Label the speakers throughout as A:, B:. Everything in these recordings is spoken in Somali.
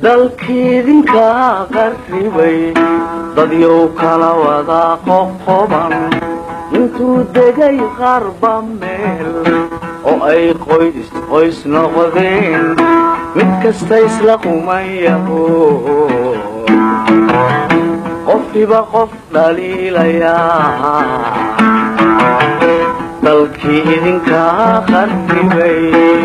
A: dalkiidinka qarribay dadyow kala wada qoqoban intuu degay qarba meel oo ay qoys qoys noqdeen mid kasta isla qumayaho qofkiba qof dhaliilayaa dalkii idinka qarribay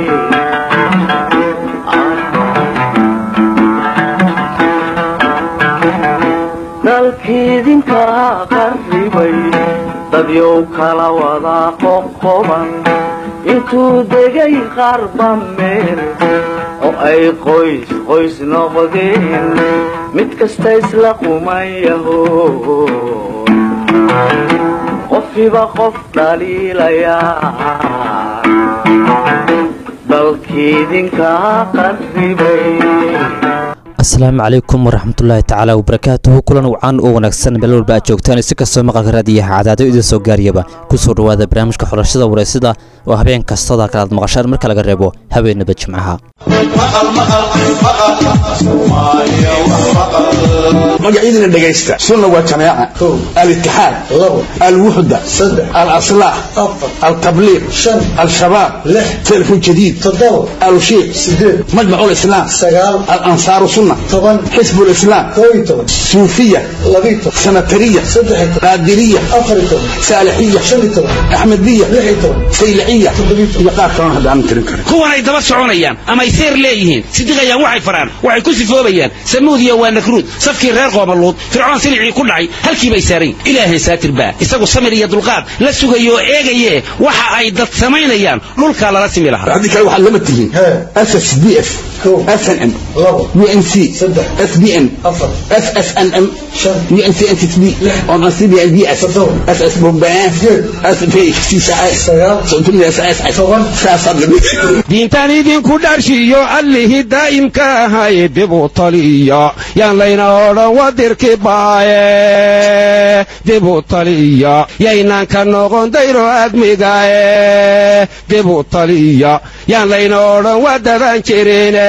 A: dalkiidinka qarribay dadyow kala wada qoqoban intuu degay qarba meel oo ay qoys qoys noqdeen mid kasta isla qumayaho qofkiba qof dhaliilayaa dalkiidinka qarribay
B: asalaamu calaykum waraxmatullaahi tacaala wabarakaatuhu kulan wacan oo wanaagsan meel walba aad joogtaan si kastoo maqalka raadiyaha cadaado idin soo gaariyaba ku soo dhowaada barnaamijka xulashada wareysida oo habeen kastada kalaad maqashaan marka laga reebo habeenaba jimcaha
C: magacyadina dhegaysta sunna waa jamaaca alitixaad alwuxda alaslaax altabliiq al-shabaab telefon jadiid alushiiq majmac lislaam alansaaru sunna xisb lislaam suufiya sanatariya qaadiriya saalixiya axmediya sayliciya iyo qaar kalona hadda aanan tirin karin
D: kuwanay daba soconayaan ama ay seer leeyihiin sidiqayaan waxay faraan waxay ku sifoobayaan samuudiya waa nakruud safkii reer qoomaluud fircoon silicii ku dhacay halkiibay saarayn ilaahay saatir baa isagu samir iyo dulqaad la sugayo oo eegaye waxa ay dad samaynayaan dhulkaa lala simi lahaa
C: haddii kale waxaad lama tihiin ss d f snm unc sbn ssnm
D: diintaan idinku dharshiyo allihii daa'imka ahay dibu taliya yaan layna odhan wadirki baaye dibu taliya yaynaan ka noqon dayro admigaye dibu taliya yaan layna odhan wadaban jirine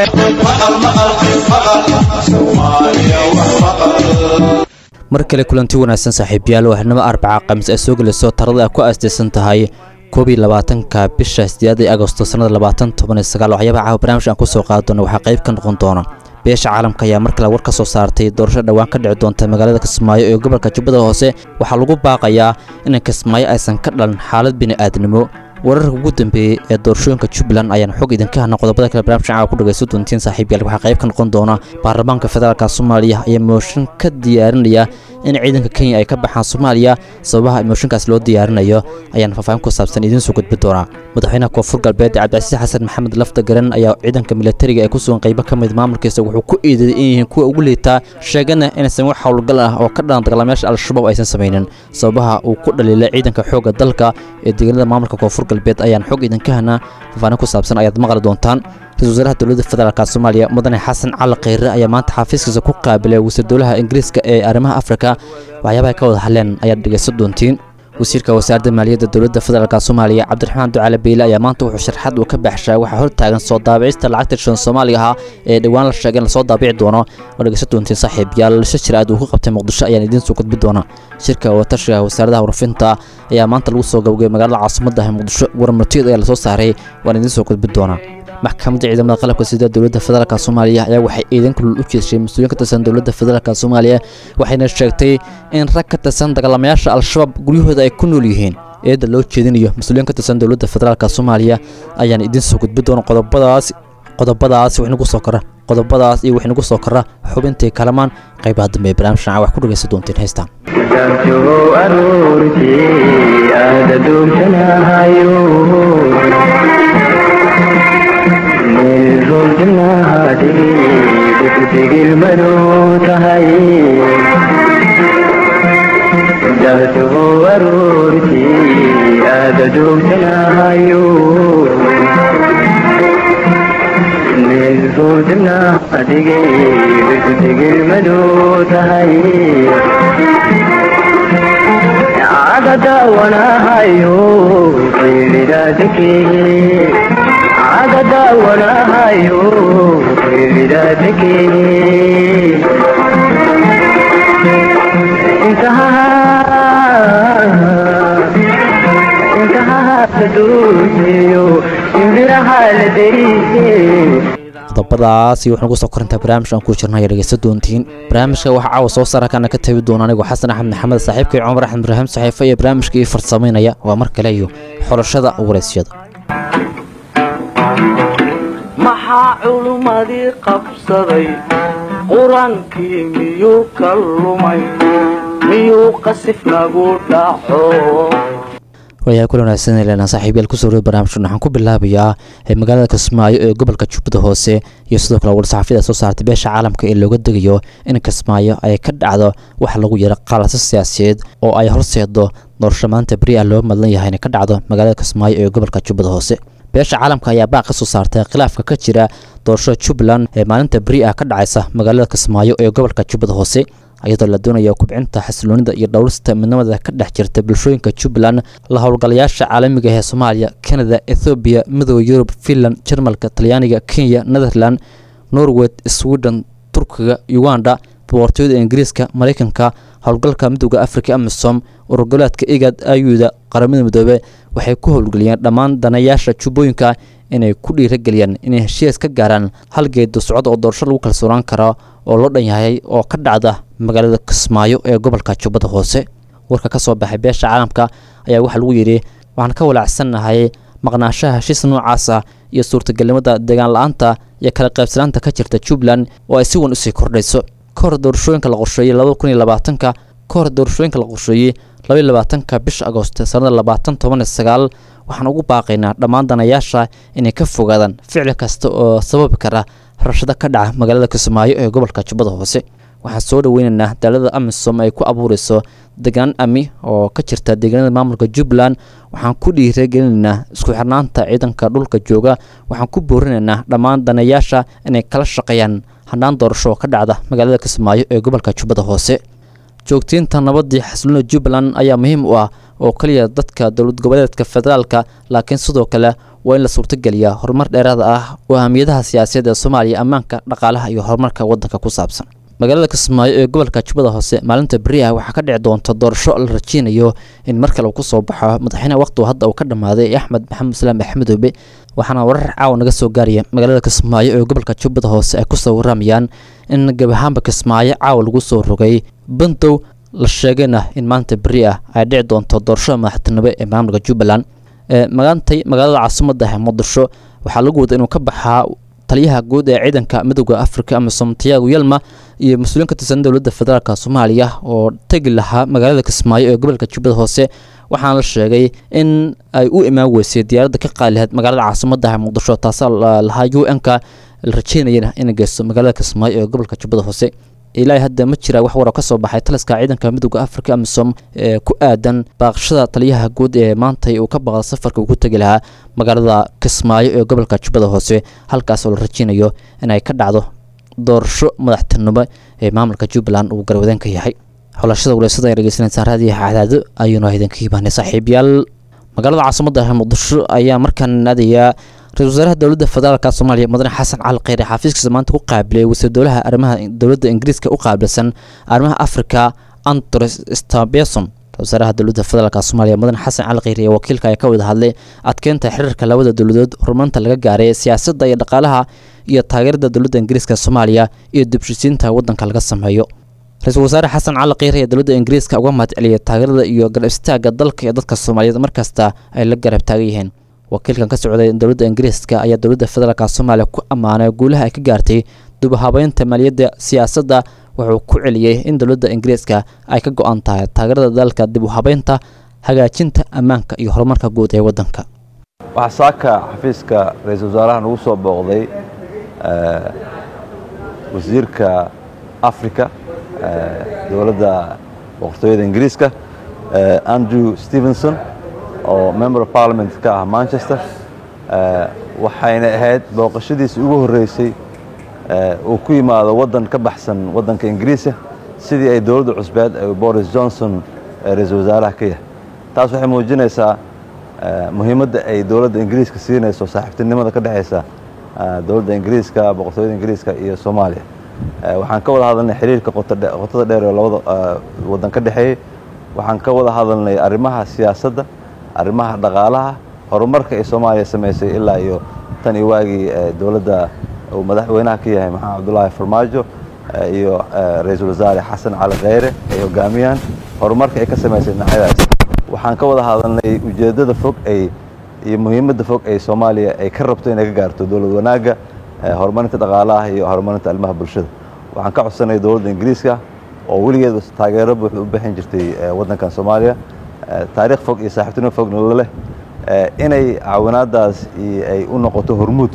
B: mar kale kulanti wanaagsan saaxiibayaal waxnimo arbaca khamiis ay soo gelayso tarada ay ku aastaysan tahay koob iyo labaatanka bisha sideedii agosto sannada labaatan toban iyo sagaal waxyaabaha caawa barnaamij aan ku soo qaadi doona waxaa qayb ka noqon doona beesha caalamka ayaa mar kale war ka soo saartay doorasho dhowaan ka dhici doonta magaalada kismaayo ee gobolka jubbada hoose waxaa lagu baaqayaa in kismaayo aysan ka dhalan xaalad bini'aadnimo wararka ugu dambeeyey ee doorashooyinka jubbaland ayaan xog idinka hana qodobada kale barnamij caawa ku dhagayso doontiin saaxiibyaal waxaa qayb ka noqon doona baarlamaanka federaalka soomaaliya ayaa mooshin ka diyaarinaya in ciidanka kenya ay ka baxaan soomaaliya sababaha mooshinkaas loo diyaarinayo ayaan faahfaahin ku saabsan idiin soo gudbi doonaa madaxweynaha koonfur galbeed cabdicasiis xasan maxamed lafta garan ayaa ciidanka militariga ee ku sugan qaybo ka mid maamulkiisa wuxuu ku eedeeyey in yihiin kuwa ugu liitaa sheegana inaysan wax howlgal ah oo ka dhalan dagaalamayaasha al-shabaab aysan samaynin sababaha uu ku dhaliilay ciidanka xoogga dalka ee deegaanada maamulka koonfur galbeed ayaan xog idinka hana faahfaahin ku saabsan ayaad maqli doontaan ra-isul wasaaraha dowladda federaalk soomaaliya mudane xasan cali kheyre ayaa maanta xafiiskiisa ku qaabilay wasiir dowlaha ingiriiska ee arrimaha afrika waxyaabaha ka wada hadleen ayaad dhegaysan doontiin wasiirka wasaaradda maaliyadda dowladda federaalk soomaaliya cabdiraxmaan ducaale beyle ayaa maanta wuxuu sharxad uu ka baxshaa waxaa hortaagan soo daabicista lacagta shan soomaaliga ahaa ee dhowaan la sheegay in lasoo daabici doono oo dhegeysan doontiin saaxiib yaal lisha jiraad uu ku qabtay muqdisho ayaan idiin soo gudbi doona shirka watashiga wasaaradaha warfinta ayaa maanta lagu soo gabagay magaalada caasimadda ah muqdisho warmartiyad ayaa lasoo saaray waan idiin soo gudbi doonaa maxkamadda ciidamada qalabka sida dowladda federaalk soomaaliya ayaa waxay ciidan kulul u jeeshay mas-uuliyin ka tirsan dowladda federaalk soomaaliya waxayna sheegtay in rag ka tirsan dagaalamayaasha al-shabaab guryahooda ay ku nool yihiin eedda loo jeedinayo mas-uuliyin ka tirsan dowladda federaalk soomaaliya ayaan idiin soo gudbi doona qodobadaas qodobadaas wixnagu soo kara qodobadaas iyo wixnagu soo kara xubintii kalamaan qaybaha dambe ee barnaamij shanaca wax ku dhagaysan doonteen heystaan
A: gaabjoo aroortii aada duugsanahayo meel roobjanaadii degdegilmadu tahay gaabjoo aroortii aada duugsanahayo meel roobjanaadigi degdegilmadu tahay caada daawanahayo qiilidaadakee laga daawanahayo widaadakee
B: qodobadaas iyo waxaan ugu soo korintaa barnaamij aan ku jirna ayaa dhegeysta doontiin barnaamijka waxaa caawa soo saara kana ka tabi doona anigoo xasan axmed maxamed saaxiibkay cumar axmed ibraahim saxiife iyo barnaamijka ii farsamaynaya waa mar kale iyo xulashada waraysyada
E: maxaa culummadii qabsaday qur-aankii miyuu ka lumay miyuu qasif nagu dhaco
B: waayahay kula wanaagsan leena saaxiibayaal kusoo roy barnaamijkan waxaan ku bilaabayaa ee magaalada kismaayo ee gobolka jubbada hoose iyo sidoo kale war-saxaafiyada soo saartay beesha caalamka ee looga degayo in kismaayo ay ka dhacdo wax lagu yaro qalasa siyaasiyeed oo ay horseedo doorasho maanta beri ah loo madlan yahay inay ka dhacdo magaalada kismaayo ee gobolka jubbada hoose beesha caalamka ayaa baaq ka soo saartay khilaafka ka jira doorashada jubbaland ee maalinta beri ah ka dhacaysa magaalada kismaayo ee gobolka jubbada hoose iyadoo la doonayo kubcinta xasiloonida iyo dhowrista midnimada ka dhex jirta bulshooyinka jubbaland la howlgalayaasha caalamiga ee soomaaliya canada ethoobiya midooda yurub finland jarmalka talyaaniga kenya netherland norway sweden turkiga uganda boqortooyada ingiriiska maraykanka howlgalka midooda africa amisom ururgoleedka igad ayuda qaramada midoobe waxay ku howlgeliyeen dhammaan danayaasha jubbooyinka inay ku dhiirageliyaan inay heshiis ka gaaraan hal geedo socod oo doorasho lagu kalsoonaan karo oo loo dhan yahay oo ka dhacda magaalada kismaayo ee gobolka jubbada hoose warka ka soo baxay beesha caalamka ayaa waxaa lagu yidhi waxaan ka walaacsannahay maqnaashaha heshiis noocaas ah iyo suurtagelnimada deegaan la-aanta iyo kala qaybsanaanta ka jirta jubbaland oo ay si wan usii kordhayso ka hor doorashooyinka la qorsheeyey labada kun iyo labaatanka ka hor doorashooyinka la qorsheeyey labaiyo labaatanka bisha agoost sanada labaatan toban iyo sagaal waxaan ugu baaqaynaa dhammaan danayaasha inay ka fogaadaan ficil kasta oo sababi kara rabshado ka dhaca magaalada kismaayo ee gobolka jubbada hoose waxaan soo dhaweynaynaa daalada amisom ay ku abuureyso deganaan ami oo ka jirta deegaanada maamulka jubbaland waxaan ku dhiiragelinaynaa isku xirnaanta ciidanka dhulka jooga waxaan ku boorinaynaa dhammaan danayaasha inay kala shaqeeyaan handhaan doorasho oo ka dhacda magaalada kismaayo ee gobolka jubbada hoose joogtiinta nabadii xasiloonida jubbaland ayaa muhiim u ah oo keliya dadka dowlad goboleedka federaalka laakiin sidoo kale waa in la suurtogeliyaa horumar dheeraada ah oo ahmiyadaha siyaasadeed ee soomaaliya ammaanka dhaqaalaha iyo horumarka waddanka ku saabsan magaalada kismaayo ee gobolka jubbada hoose maalinta beri ah waxaa ka dhici doonta doorasho la rajeynayo in mar kale uu kusoo baxo madaxweyneha waqtigu hadda uu ka dhammaaday axmed maxamed islaam axmedoobe waxaana warar caawa naga soo gaaraya magaalada kismaayo ee gobolka jubbada hoose ay kusoo waramayaan in gabahaanba kismaayo caawa lagu soo rogay bandow la sheegayna in maanta beri ah ay dhici doonto doorashada madaxtinimo ee maamulka jubbaland maantay magaalada caasimada ah muqdisho waxaa lagu wada inuu ka baxaa taliyaha guud ee ciidanka midooda africa amisom tiago yelma iyo mas-uuliin ka tirsan dowladda federaalk soomaaliya oo tegi lahaa magaalada kismaayo ee gobolka jubbada hoose waxaana la sheegay in ay u imaan weysay diyaaradda ka qaali lahayd magaalada caasimada ah muqdisho taasa lahaa u n-ka la rajeynayana inay geysto magaalada kismaayo ee gobolka jubbada hoose ilaahay hadda ma jira wax waro ka soo baxay taliska ciidanka midooda africa amisom ee ku aadan baaqashada taliyaha guud ee maantay uu ka baqda safarka uu ku tegi lahaa magaalada kismaayo ee gobolka jubbada hoose halkaas oo la rajeynayo inay ka dhacdo doorasho madaxtinimo ee maamulka jubbaland uu garwadeen ka yahay xulashada waleysada ay dhegeysanaysaa raadiyaha cadaado ayuuna idinka imaanay saaxiibayaal magaalada caasimada ah muqdisho ayaa markaan naadayaa ra-isul wasaaraha dowladda federaalka soomaaliya mudane xasan cali kheyre xafiiskiisa maanta ku qaabilay wasiir dowlaha arrimaha dowladda ingiriiska u qaabilsan arrimaha africa antros stabeson wasaaraha dowladda federaalk soomaaliya mudane xasan cali kheyre iyo wakiilka ayaa ka wada hadlay adkeynta xiriirka labada dowladood horumarinta laga gaaray siyaasadda iyo dhaqaalaha iyo taageerada dowladda ingiriiska soomaaliya iyo dibshisiinta waddanka laga sameeyo ra-iisul wasaare xasan cali kheyre ee dowladda ingiriiska uga mahad celiyay taageerada iyo garab istaaga dalka iyo dadka soomaaliyeed markasta ay la garab taagan yihiin wakiilkan ka socday dowladda ingiriiska ayaa dowladda federaalk soomaaliya ku ammaanay guulaha ay ka gaartay dubahabeynta maaliyadda siyaasadda wuxuu ku celiyey in dowladda ingiriiska ay ka go-an tahay taageerada dalka dib u habeynta hagaajinta ammaanka iyo horumarka guud ee waddanka
F: waxaa saaka xafiiska ra-iisul wasaaraha nagu soo booqday wasiirka africa dowladda boqortooyada ingiriiska andrew stevenson oo member of parliament ka ah manchester waxayna ahayd booqashadiisii ugu horreysay uu ku yimaado waddan ka baxsan waddanka ingiriiska sidii ay dowladda cusbeed boris johnson ra-iisul wasaaraha ka yahay taas waxay muujinaysaa muhiimadda ay dowladda ingiriiska siinayso saaxiibtinimada ka dhexaysa dowladda ingiriiska boqortooyada ingiriiska iyo soomaaliya waxaan ka wada hadalnay xiriirka qotada dheer ee labada waddan ka dhexeeyey waxaan ka wada hadalnay arrimaha siyaasadda arrimaha dhaqaalaha horumarka ay soomaaliya samaysay ilaa iyo tan iyo waagii dowladda uu madaxweynaha ka yahay maxamed cabdulaahi farmaajo iyo ra-iisul wasaare xasan cali kheyre ay hogaamiyaan horumarka ay ka samaysay dhinacyadaas waxaan ka wada hadalnay ujeeddada fog ay iyo muhiimadda fog ay soomaaliya ay ka rabto inay ka gaarto dowlad wanaagga horumarinta dhaqaalaha iyo horumarinta arrimaha bulshada waxaan ka codsanay dowladda ingiriiska oo weligeed taageero buuxda u bixin jirtay waddankan soomaaliya taariikh fog iyo saaxiibtinimo fogna la leh inay caawinaadaas ay u noqoto hormuud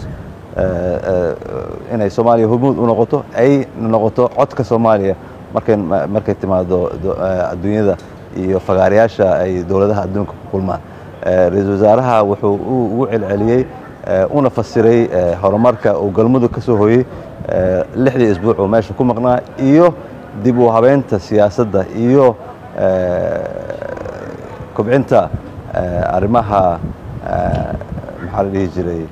F: inay soomaaliya hormuud u noqoto ay noqoto codka soomaaliya markay markay timaado adduunyada iyo fagaarayaasha ay dowladaha adduunka ku kulmaan ra-iisul wasaaraha wuxuu ugu celceliyey una fasiray horumarka uu galmudug ka soo hooyey lixdii isbuuc oo meesha ku maqnaa iyo dib u habeynta siyaasadda iyo kobcinta arrimaha maxaa la dhihi jiray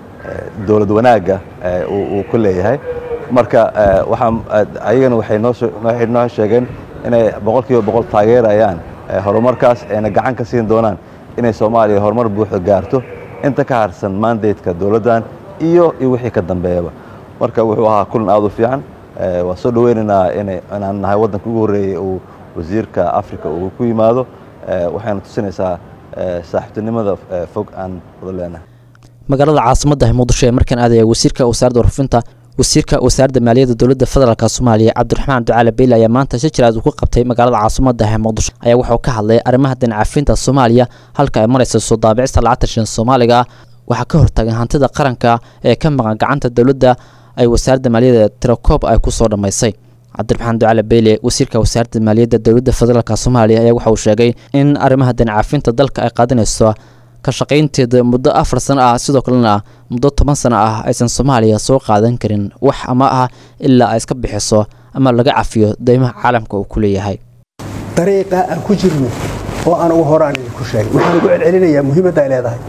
F: dowlad wanaagga uu ku leeyahay marka waxaa ayagana waxay noowaxay noo sheegeen inay boqol kiiba boqol taageerayaan horumarkaas ayna gacan ka siin doonaan inay soomaaliya horumar buuxda gaarto inta ka harsan mandateska dowladdan iyo iyo wixii ka dambeeyaba marka wuxuu ahaa kulan aad u fiican waa soo dhaweynaynaa inaan nahay waddanka ugu horreeyey uu wasiirka africa uu ku yimaado waxayna tusinaysaa saaxiibtinimada fog aan wada leenahay
B: magaalada caasimadda muqdisho ee markaan aadaya wasiirka wasaaradda warfinta wasiirka wasaaradda maaliyadda dowladda federaalk soomaaliya cabdiraxmaan ducaale beyle ayaa maanta si jiraad uu ku qabtay magaalada caasimadda ee muqdisho ayaa wuxuu ka hadlay arrimaha dinacafinta soomaaliya halka ay maraysa soo daabicista lacagta shan soomaaliga ah waxaa ka hortaagan hantida qaranka ee ka maqan gacanta dowladda ay wasaaradda maaliyadda tirakoob ay ku soo dhammaysay cabdiraxmaan ducaale beyle wasiirka wasaaradda maaliyadda dowladda federaalk soomaaliya ayaa waxa uu sheegay in arrimaha dinacafinta dalka ay qaadanayso ka shaqaynteeda muddo afar sano ah sidoo kalena muddo toban sano ah aysan soomaaliya soo qaadan karin wax ama ah ilaa ay iska bixiso ama laga cafiyo deymaha caalamka uu ku leeyahay
G: dariiqa aan ku jirno oo aan ugu horaan idinku sheegay waxaan ugu celcelinayaa muhiimadda ay leedahay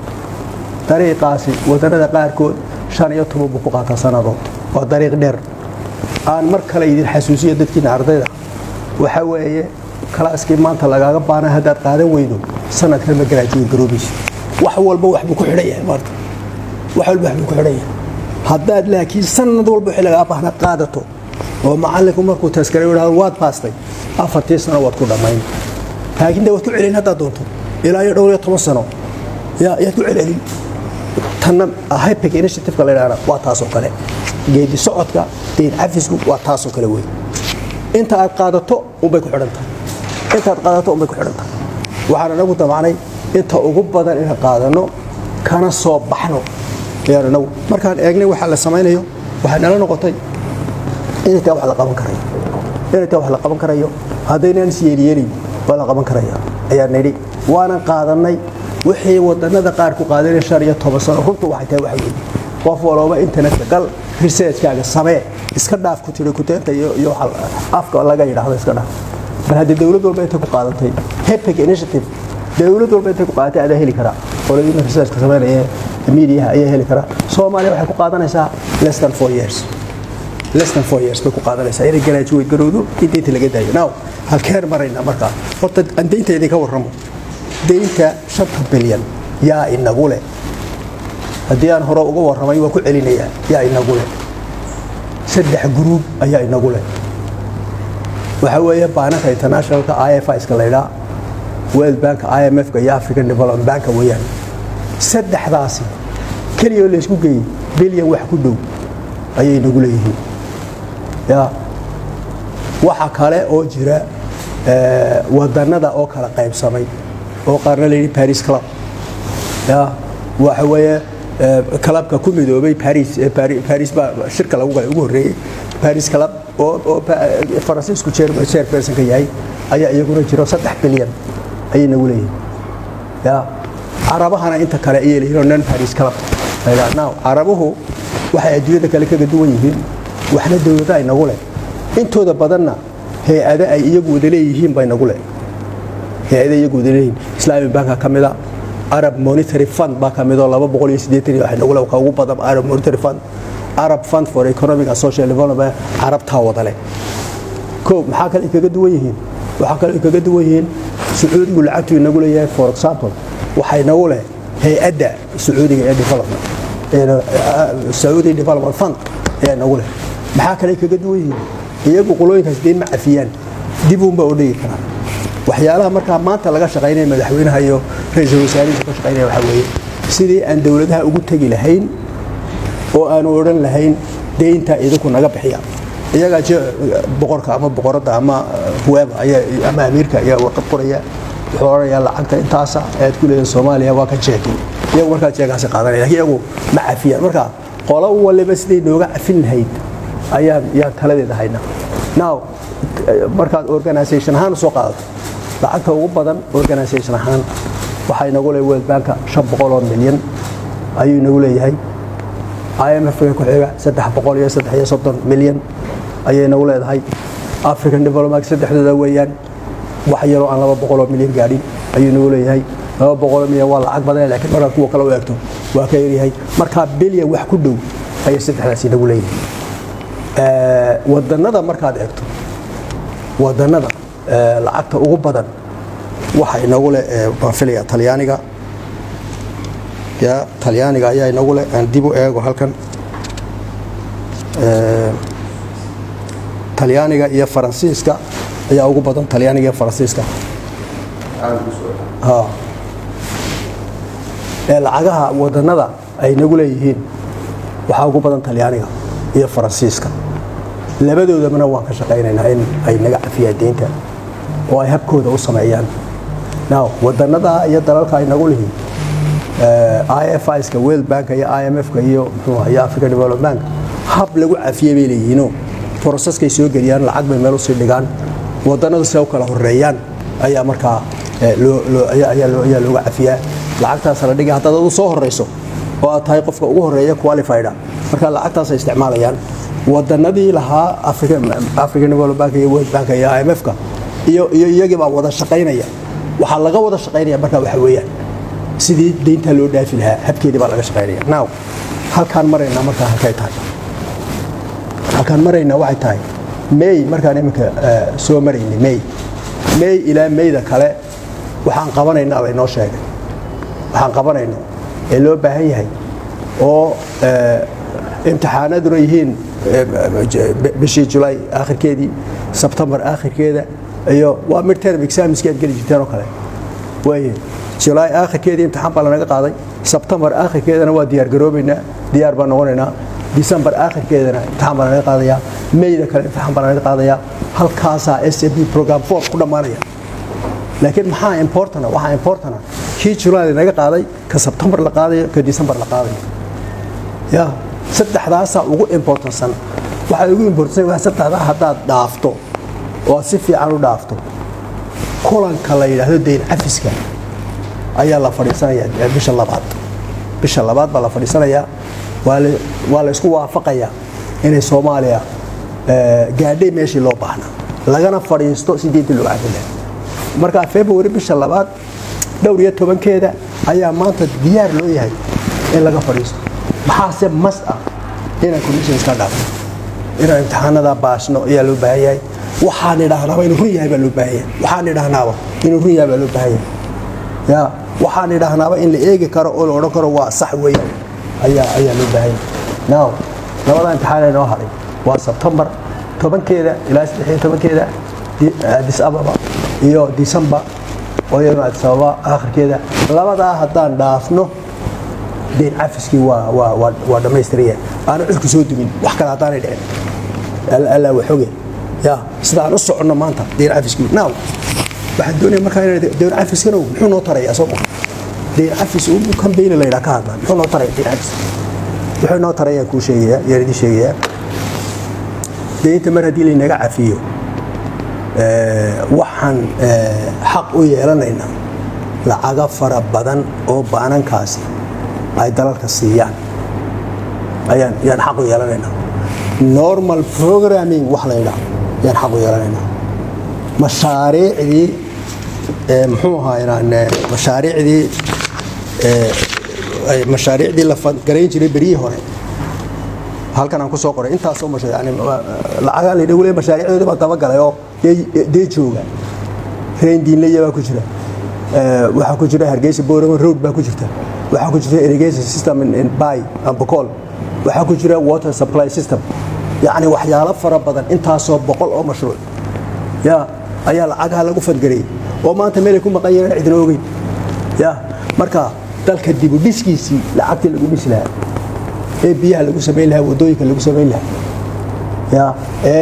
G: dariiqaasi wadannada qaarkood shan iyo toban buu ku qaataa sannadood waa dariiq dheer aan mar kale idin xasuusiyo dadkiina ardayda waxa weeye kalaaskii maanta lagaaga baana haddaad qaadan weydo sanadkan ma garaajiyo garoobayso wax walba waxbuu ku xidhan yahay maanta wax walba waxbuu ku xidhan yahay haddaad laakiin sanad walba wixii lagaa baahna qaadato oo macallinku markuu taskare yidhahdo waad baastay afartii sano waad ku dhammayn laakiin de waad ku celin haddaad doonto ilaa iyo dhowr iyo toban sano yaad ku celcelin tanna hypic initiativeka la yidhahda waa taasoo kale geedi socodka deyn cafisku waa taasoo kale wey inta aad qaadato unbay ku xidhan tahay intaad qaadato unbay ku xidhan tahay waxaan anagu damacnay inta ugu badan inaan qaadano kana soo baxno ayaan anagu markaan eegnay waxaa la samaynayo waxay nala noqotay inay taa wax la qaban karayo inay taa wax la qaban karayo haddaynaan is yeeliyeelin waa la qaban karaya ayaan nidhi waanan qaadanay wixii wadannada qaar ku qaadanay shan iyo toban sano runtu waxay tahay waxa weeye qof walooba internetka gal researchkaaga samee iska dhaaf ku tiri kuteenta iyo iyo afka laga yidhaahdo iska dhaaf bal haddii dowlad walba intay ku qaadatay hepic initiative dowlad walba intay ku qaadatay adaa heli karaa qoladiina researchka sameynaya miidiyaha ayaa heli karaa soomaaliya waxay ku qaadanaysaa less than four years less than four years bay ku qaadanaysaa inay garaajuweyd garowdo in deynta laga daayo now halkeen maraynaa markaa horta aan deynta idinka warramo deynta shanta bilyan yaa inagu leh haddii aan hore uga warramay waan ku celinayaa yaa inagu leh saddex gruub ayaa inagu leh waxaa weeye baananka internationalka i f iska laydhaa world bank i m f-ka iyo african development banka weeyaan saddexdaasi keliya oo laysku geeyey bilyan wax ku dhow ayay inagu leeyihiin ya waxa kale oo jira wadannada oo kala qaybsamay oo qaarna layidhi paris club ya waxa weeye clubka ku midoobay paris paris baa shirka lagu galay ugu horreeyey paris club oo oo faransiisku chairpersonka yahay ayaa iyaguna jiro saddex bilyan ayay nagu leeyihin ya carabahana inta kale ayay leeyihin oo non paris club now carabuhu waxay adduunyada kale kaga duwan yihiin waxna dowlada ay nagu leh intooda badanna hay-ado ay iyagu wada leeyihiin bay nagu leh hay-ada iyagu wada leeyihiin islamic banka ka mida arab monetary fund baa ka midoo laba boqol iyo siddeetan iyo waxay nagula ka ugu badan arab monetary fund arab fund for economic and social development carabtaa wada leh koob maxaa kale ay kaga duwan yihiin waxaa kale ay kaga duwan yihiin sacuudigu lacagtu inagu leeyahay for example waxay nagu leh hay-adda sacuudiga ee development sacuudi development fund ayaa nagu leh maxaa kale ay kaga duwan yihiin iyagu qolooyinkaas deyn ma cafiyaan dib uunba u dhigi karaan waxyaalaha markaa maanta laga shaqaynaya madaxweynaha iyo ra-iisul wasaarihiisa ka shaqaynaya waxaa weeye sidii aan dowladaha ugu tegi lahayn oo aanu odhan lahayn deynta idinku naga bixiya iyagaa je boqorka ama boqoradda ama whoever ayaa ama amiirka ayaa warqad qoraya wuxuu odhanayaa lacagta intaasa aad ku leedahay soomaaliya waa ka jeeki iyagu markaa jeegaasi qaadanaya lakiin iyagu ma cafiyaan marka qolo waliba siday nooga cafin lahayd ayaan yaan taladeeda haynaa now markaad organisation ahaan usoo qaadato lacagta ugu badan organisation ahaan waxaa inagu leeyahay world banka shan boqol oo milyan ayuu inagu leeyahay imf-ka ku xiga saddex boqol iyo saddex iyo soddon milyan ayay nagu leedahay african development saddexdooda weeyaan wax yaroo aan laba boqoloo milyan gaadhin ayuu nagu leeyahay laba boqoloo milyan waa lacag badan laakiin markaad kuwa kale u eegto waa ka yaryahay markaa bilyan wax ku dhow ayay saddexdaasi nagu leeyihin wadannada markaad eegto wadannada lacagta ugu badan waxa inagu leh baan filaya talyaaniga ya talyaaniga ayaa inagu leh aan dib u eego halkan talyaaniga iyo faransiiska ayaa ugu badan talyaaniga iyo faransiiska ee lacagaha wadannada ay nagu leeyihiin waxaa ugu badan talyaaniga iyo faransiiska labadoodabana waan ka shaqaynaynaa in ay naga cafiyaan deynta oo ay habkooda u sameeyaan now wadannada iyo dalalka ay nagu lihiin ifiska world bank iyo imf-ka iyo mxuu iyo african development bank hab lagu cafiyey bay leeyihiinoo broseskay soo geliyaan lacag bay meel usii dhigaan wadannadu siday u kala horeeyaan ayaa markaa ayaa looga cafiyaa lacagtaas la dhigay haddaad adu soo horeyso oo aad tahay qofka ugu horeeya qualifyda marka lacagtaasay isticmaalayaan wadannadii lahaa african development bank iyo world bank iyo imf-ka iyo iyo iyagii baa wada shaqaynaya waxaa laga wada shaqaynaya markaa waxa weeyaan sidii deyntaa loo dhaafi lahaa habkeedii baa laga shaqaynaya now halkaan maraynaa markaa halkay tahay halkaan maraynaa waxay tahay may markaan iminka soo maraynay may may ilaa mayda kale waxaan qabanaynaa laynoo sheegay waxaan qabanayno ee loo baahan yahay oo imtixaanaduna yihiin bishii julaay aakhirkeedii sebtembar aakhirkeeda iyo waa midterm examski aad geli jirteen oo kale waaye julaay aakhirkeedii imtixaan baa lanaga qaaday sebtembar aakhirkeedana waa diyaar garoobaynaa diyaar baan noqonaynaa disembar aakhirkeedana imtixaan baa lanaga qaadayaa mayda kale imtixaan baa lanaga qaadayaa halkaasaa s m b program four ku dhammaanaya laakiin maxaa importana waxaa importana kii julaay lanaga qaaday ka sebtembar la qaadayo ka disembar la qaadayo ya saddexdaasaa ugu importansan waxaa ugu importansan waa saddexdaa haddaad dhaafto oo aad si fiican u dhaafto kulanka la yidhaahdo dayn cafiska ayaa la fadhiisanayaa bisha labaad bisha labaad baa la fadhiisanayaa waa la isku waafaqayaa inay soomaaliya gaadhay meeshii loo baahnaa lagana fadhiisto si deynta loo cafin lahaa markaa february bisha labaad dhowr iyo tobankeeda ayaa maanta diyaar loo yahay in laga fadhiisto maxaase mas ah inaan conditions ka dhaafno inaan imtixaanada baasno ayaa loo baahan yahay waxaan idhaahnaaba inuu run yahay baa loo baahan yahay waxaan idhaahnaaba inuu run yahay baa loo baahan yahay ya waxaan idhaahnaaba in la eegi karo oo la odhan karo waa sax weeyaan ayaa ayaa loo baahan yahay now labada imtixaan ee noo hadhay waa sebtembar tobankeeda ilaa saddex iyo tobankeeda addis ababa iyo december oo iyaduna addis ababa aakhirkeeda labadaa haddaan dhaafno deyn cafiskii waa waa waa waa dhammaystiraya aanu cirku soo dumin wax kale haddaanay dhicin allaa waxoge ya sida aan u soconno maanta deyn cafiskii now waxaan doonaya markaa inaan deyn cafiskana muxuu noo tarayaa soo maa deyn cafis uu kambayni la yidhaa ka hadlaa muxuu noo taraya deyn cafis wuxuu noo taraya kuu sheegayaa yaan idin sheegayaa deynta mar haddii laynaga cafiyo waxaan xaq u yeelanaynaa lacaga fara badan oo baanankaasi ay dalalka siiyaan ayaan yaan xaq u yeelanaynaa normal programming wax la yidhaah yaan xaq u yeelanaynaa mashaariicdii muxuu ahaa inaan mashaariicdii ee, ay mashaariicdii la garayn jiray beryihii hore halkan aan ku soo qoray intaasoo masha yani lacagaan la dhawle mashaariicdoodii baa dabagalay oo dee dee jooga reen diinlaya baa ku jira Ee, waxaa ku jira hargeysa boorama road baa ku jirta waxaa ku jirta irrigation system in, in bay ambacol waxaa ku jira water supply system yacni waxyaalo fara badan intaasoo boqol oo mashruuc ya ayaa lacagaha lagu fadgarayay oo maanta meelay ku maqan yihiin cidina ogeyn ya marka dalka dibu dhiskiisii lacagtii lagu dhisi lahaa ee biyaha lagu samayn lahaa wadooyinka lagu samayn lahaa ya ee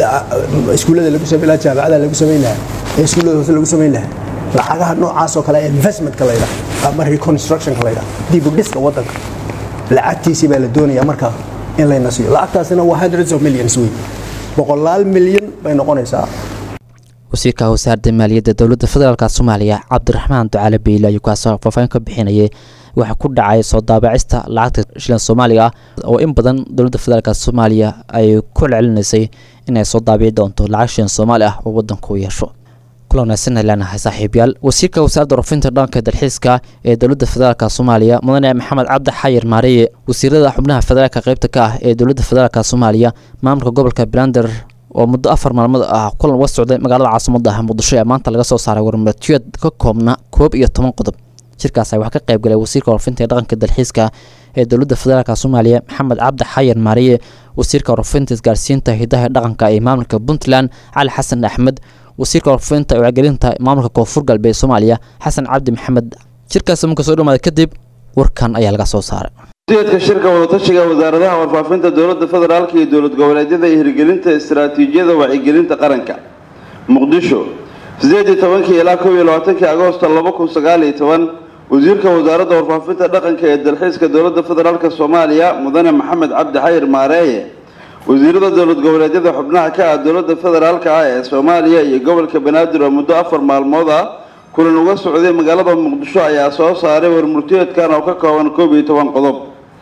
G: la- iskuullada lagu samayn lahaa jaamacada lagu samayn lahaa ee iskuullada hoose lagu samayn lahaa lacagaha noocaas oo kale ee investmentka la yidhaha ama reconstructionka la yidhaha dibu dhiska waddanka lacagtiisii baa la doonayaa markaa in layna siiyo lacagtaasina waa hundreds of millions wey boqolaal milyan bay noqonaysaa
B: wasiirka wasaaradda maaliyadda dowladda federaalk soomaaliya cabdiraxmaan ducaale beyle ayuu kaasoo faahfaahin ka bixinayay waxaa ku dhacay soo daabacista lacagta shilin soomaaliga ah oo in badan dowladda federaalk soomaaliya ay ku celcelinaysay inay soo daabici doonto lacag shilin soomaali ah oo waddanku u yeesho kula wanaagsan leenahay saaxiibayaal wasiirka wasaaradda rufinta dhanka dalxiiska ee dowladda federaalk soomaaliya mudane maxamed cabdi xayir maariye wasiirada xubnaha federaalka qaybta ka ah ee dowladda federaalk soomaaliya maamulka gobolka brander oo muddo afar maalmood ah kulan uga socday magaalada caasimada ah muqdisho ee maanta laga soo saaray warmartiyood ka koobna koob iyo toban qodob shirkaas waxaa ka qayb galay wasiirka warfinta ee dhaqanka dalxiiska ee dowladda federaalk soomaaliya maxamed cabdi xayir maariye wasiirka warfinta isgaarsiinta hidaha dhaqanka ee maamulka puntland cali xasan axmed wasiirka warfinta ee wacgelinta maamulka koonfur galbeed soomaaliya xasan cabdi maxamed shirkaas marka soo dhamaaday kadib warkan ayaa laga soo saaray
H: ujeedka shirka wadatashiga wasaaradaha warfaafinta dowladda federaalka iyo dowlad goboleedyada iyo hirgelinta istaraatiijiyada wacyigelinta qaranka muqdisho sideed iyo tobankii ilaa kow iyo labaatankii agoosto laba kun sagaal iyo toban wasiirka wasaaradda warfaafinta dhaqanka ee dalxiiska dowladda federaalka soomaaliya mudane maxamed cabdi xayir maareeye wasiirada dowlad goboleedyada xubnaha ka ah dowladda federaalka ah ee soomaaliya iyo gobolka banaadir oo muddo afar maalmood ah kulan uga socday magaalada muqdisho ayaa soo saaray warmurtiyeedkan oo ka kooban koob iyo toban qodob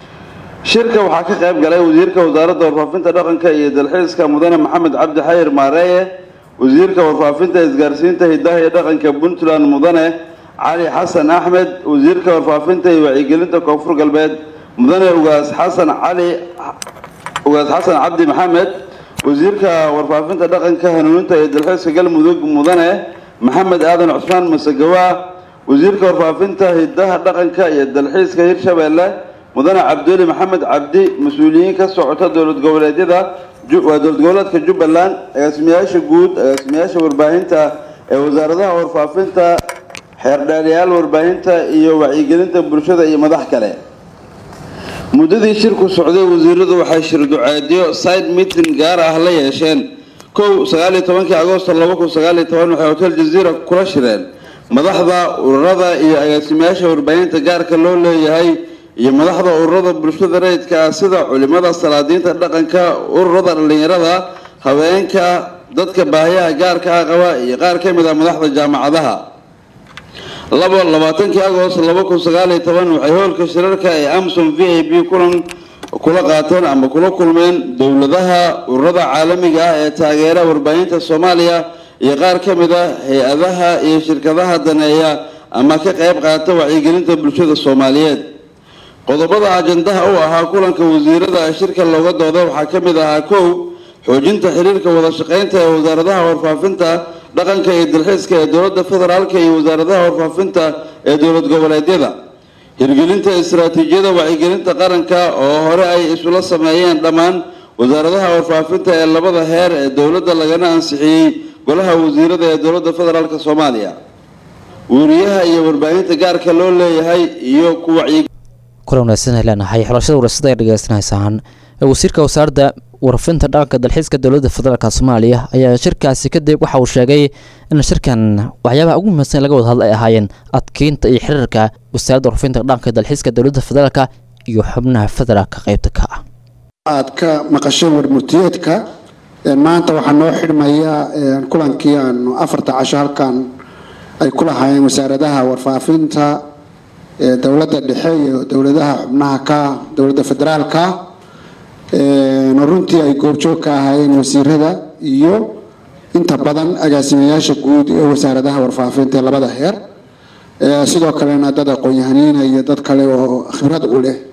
H: shirka waxaa ka qayb galay wasiirka wasaaradda warfaafinta dhaqanka iyo dalxiiska mudane maxamed cabdi xayir maareeye wasiirka warfaafinta isgaarsiinta hidaha iyo dhaqanka puntland mudane cali xasan axmed wasiirka warfaafinta iyo wacyigelinta koonfur galbeed mudane ugaas xasan cali ugaas xasan cabdi maxamed wasiirka warfaafinta dhaqanka hanuuninta iyo dalxiiska galmudug mudane maxamed aadan cusmaan masagawa wasiirka warfaafinta hidaha dhaqanka iyo dalxiiska hirshabeelle mudane cabduli maxamed cabdi mas-uuliyiin ka socota dowlad goboleedyada waa dowlad goboleedka jubbaland agaasimayaasha guud agaasimayaasha warbaahinta ee wasaaradaha warfaafinta xeerdheerayaal warbaahinta iyo wacyigelinta bulshada iyo madax kale muddadii shirku socday wasiiradu waxay shirduceedyo side meeting gaar ah la yeesheen kow sagaal iyo tobankii agoosto laba kun sagaal iyo toban waxay hotel jaziira kula shireen madaxda ururada iyo agaasimayaasha warbaahinta gaarka loo leeyahay iyo madaxda ururada bulshada rayidka ah sida culimada salaadiinta dhaqanka ururada dhallinyarada haweenka dadka baahiyaha gaarka ah qaba iyo qaar ka mid ah madaxda jaamacadaha labo labaatankii agoost laba kun sagaal iyo toban waxay hoolka shirarka ee amsom v a b kulan kula qaateen ama kula kulmeen dowladaha ururada caalamiga ah ee taageera warbaahinta soomaaliya iyo qaar ka mid ah hay-adaha iyo shirkadaha daneeya ama ka qayb qaata wacyigelinta bulshada soomaaliyeed qodobada ajandaha u ahaa kulanka wasiirada shirka looga dooda waxaa ka mid ahaa kow xoojinta xiriirka wada shaqeynta ee wasaaradaha warfaafinta dhaqanka iyo dalxiiska ee dowladda federaalka iyo wasaaradaha warfaafinta ee dowlad goboleedyada hirgelinta istaraatiijiyada wacyigelinta qaranka oo hore ay isula sameeyeen dhammaan wasaaradaha warfaafinta ee labada heer ee dowladda lagana ansixiyey golaha wasiirada ee dowladda federaalk soomaaliya weriyaha iyo warbaahinta gaarka loo leeyahay iyo ku wacyi
B: kula wanaagsan leenahay xulashada warasada ay dhegeysanaysaaan wasiirka wasaaradda warfinta dhaqanka dalxiiska dowladda federaalk soomaaliya ayaa shirkaasi kadib waxa uu sheegay in shirkan waxyaabaha ugu muhiimsan laga wada hadla ay ahaayeen adkeynta iyo xiriirka wasaaradda warfinta dhaqanka dalxiiska dowladda federaalk iyo xubnaha federaalka qeybta ka ah
I: aad ka maqasheen warmurtiyeedka maanta waxaa noo xidhmaya kulankii aanu afarta casho halkan ay ku lahaayeen wasaaradaha warfaafinta dowladda dhexe iyo dowladaha xubnaha ka dowladda federaalka runtii ay goobjoog ka ahaayeen wasiirada iyo inta badan agaasimayaasha guud ee wasaaradaha warfaafinta ee labada heer Eh, sidoo kalena dad aqoon-yahaniina iyo dad kale oo khibrad u leh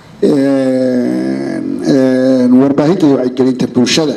I: een, een, warbaahinta iyo wacyigelinta bulshada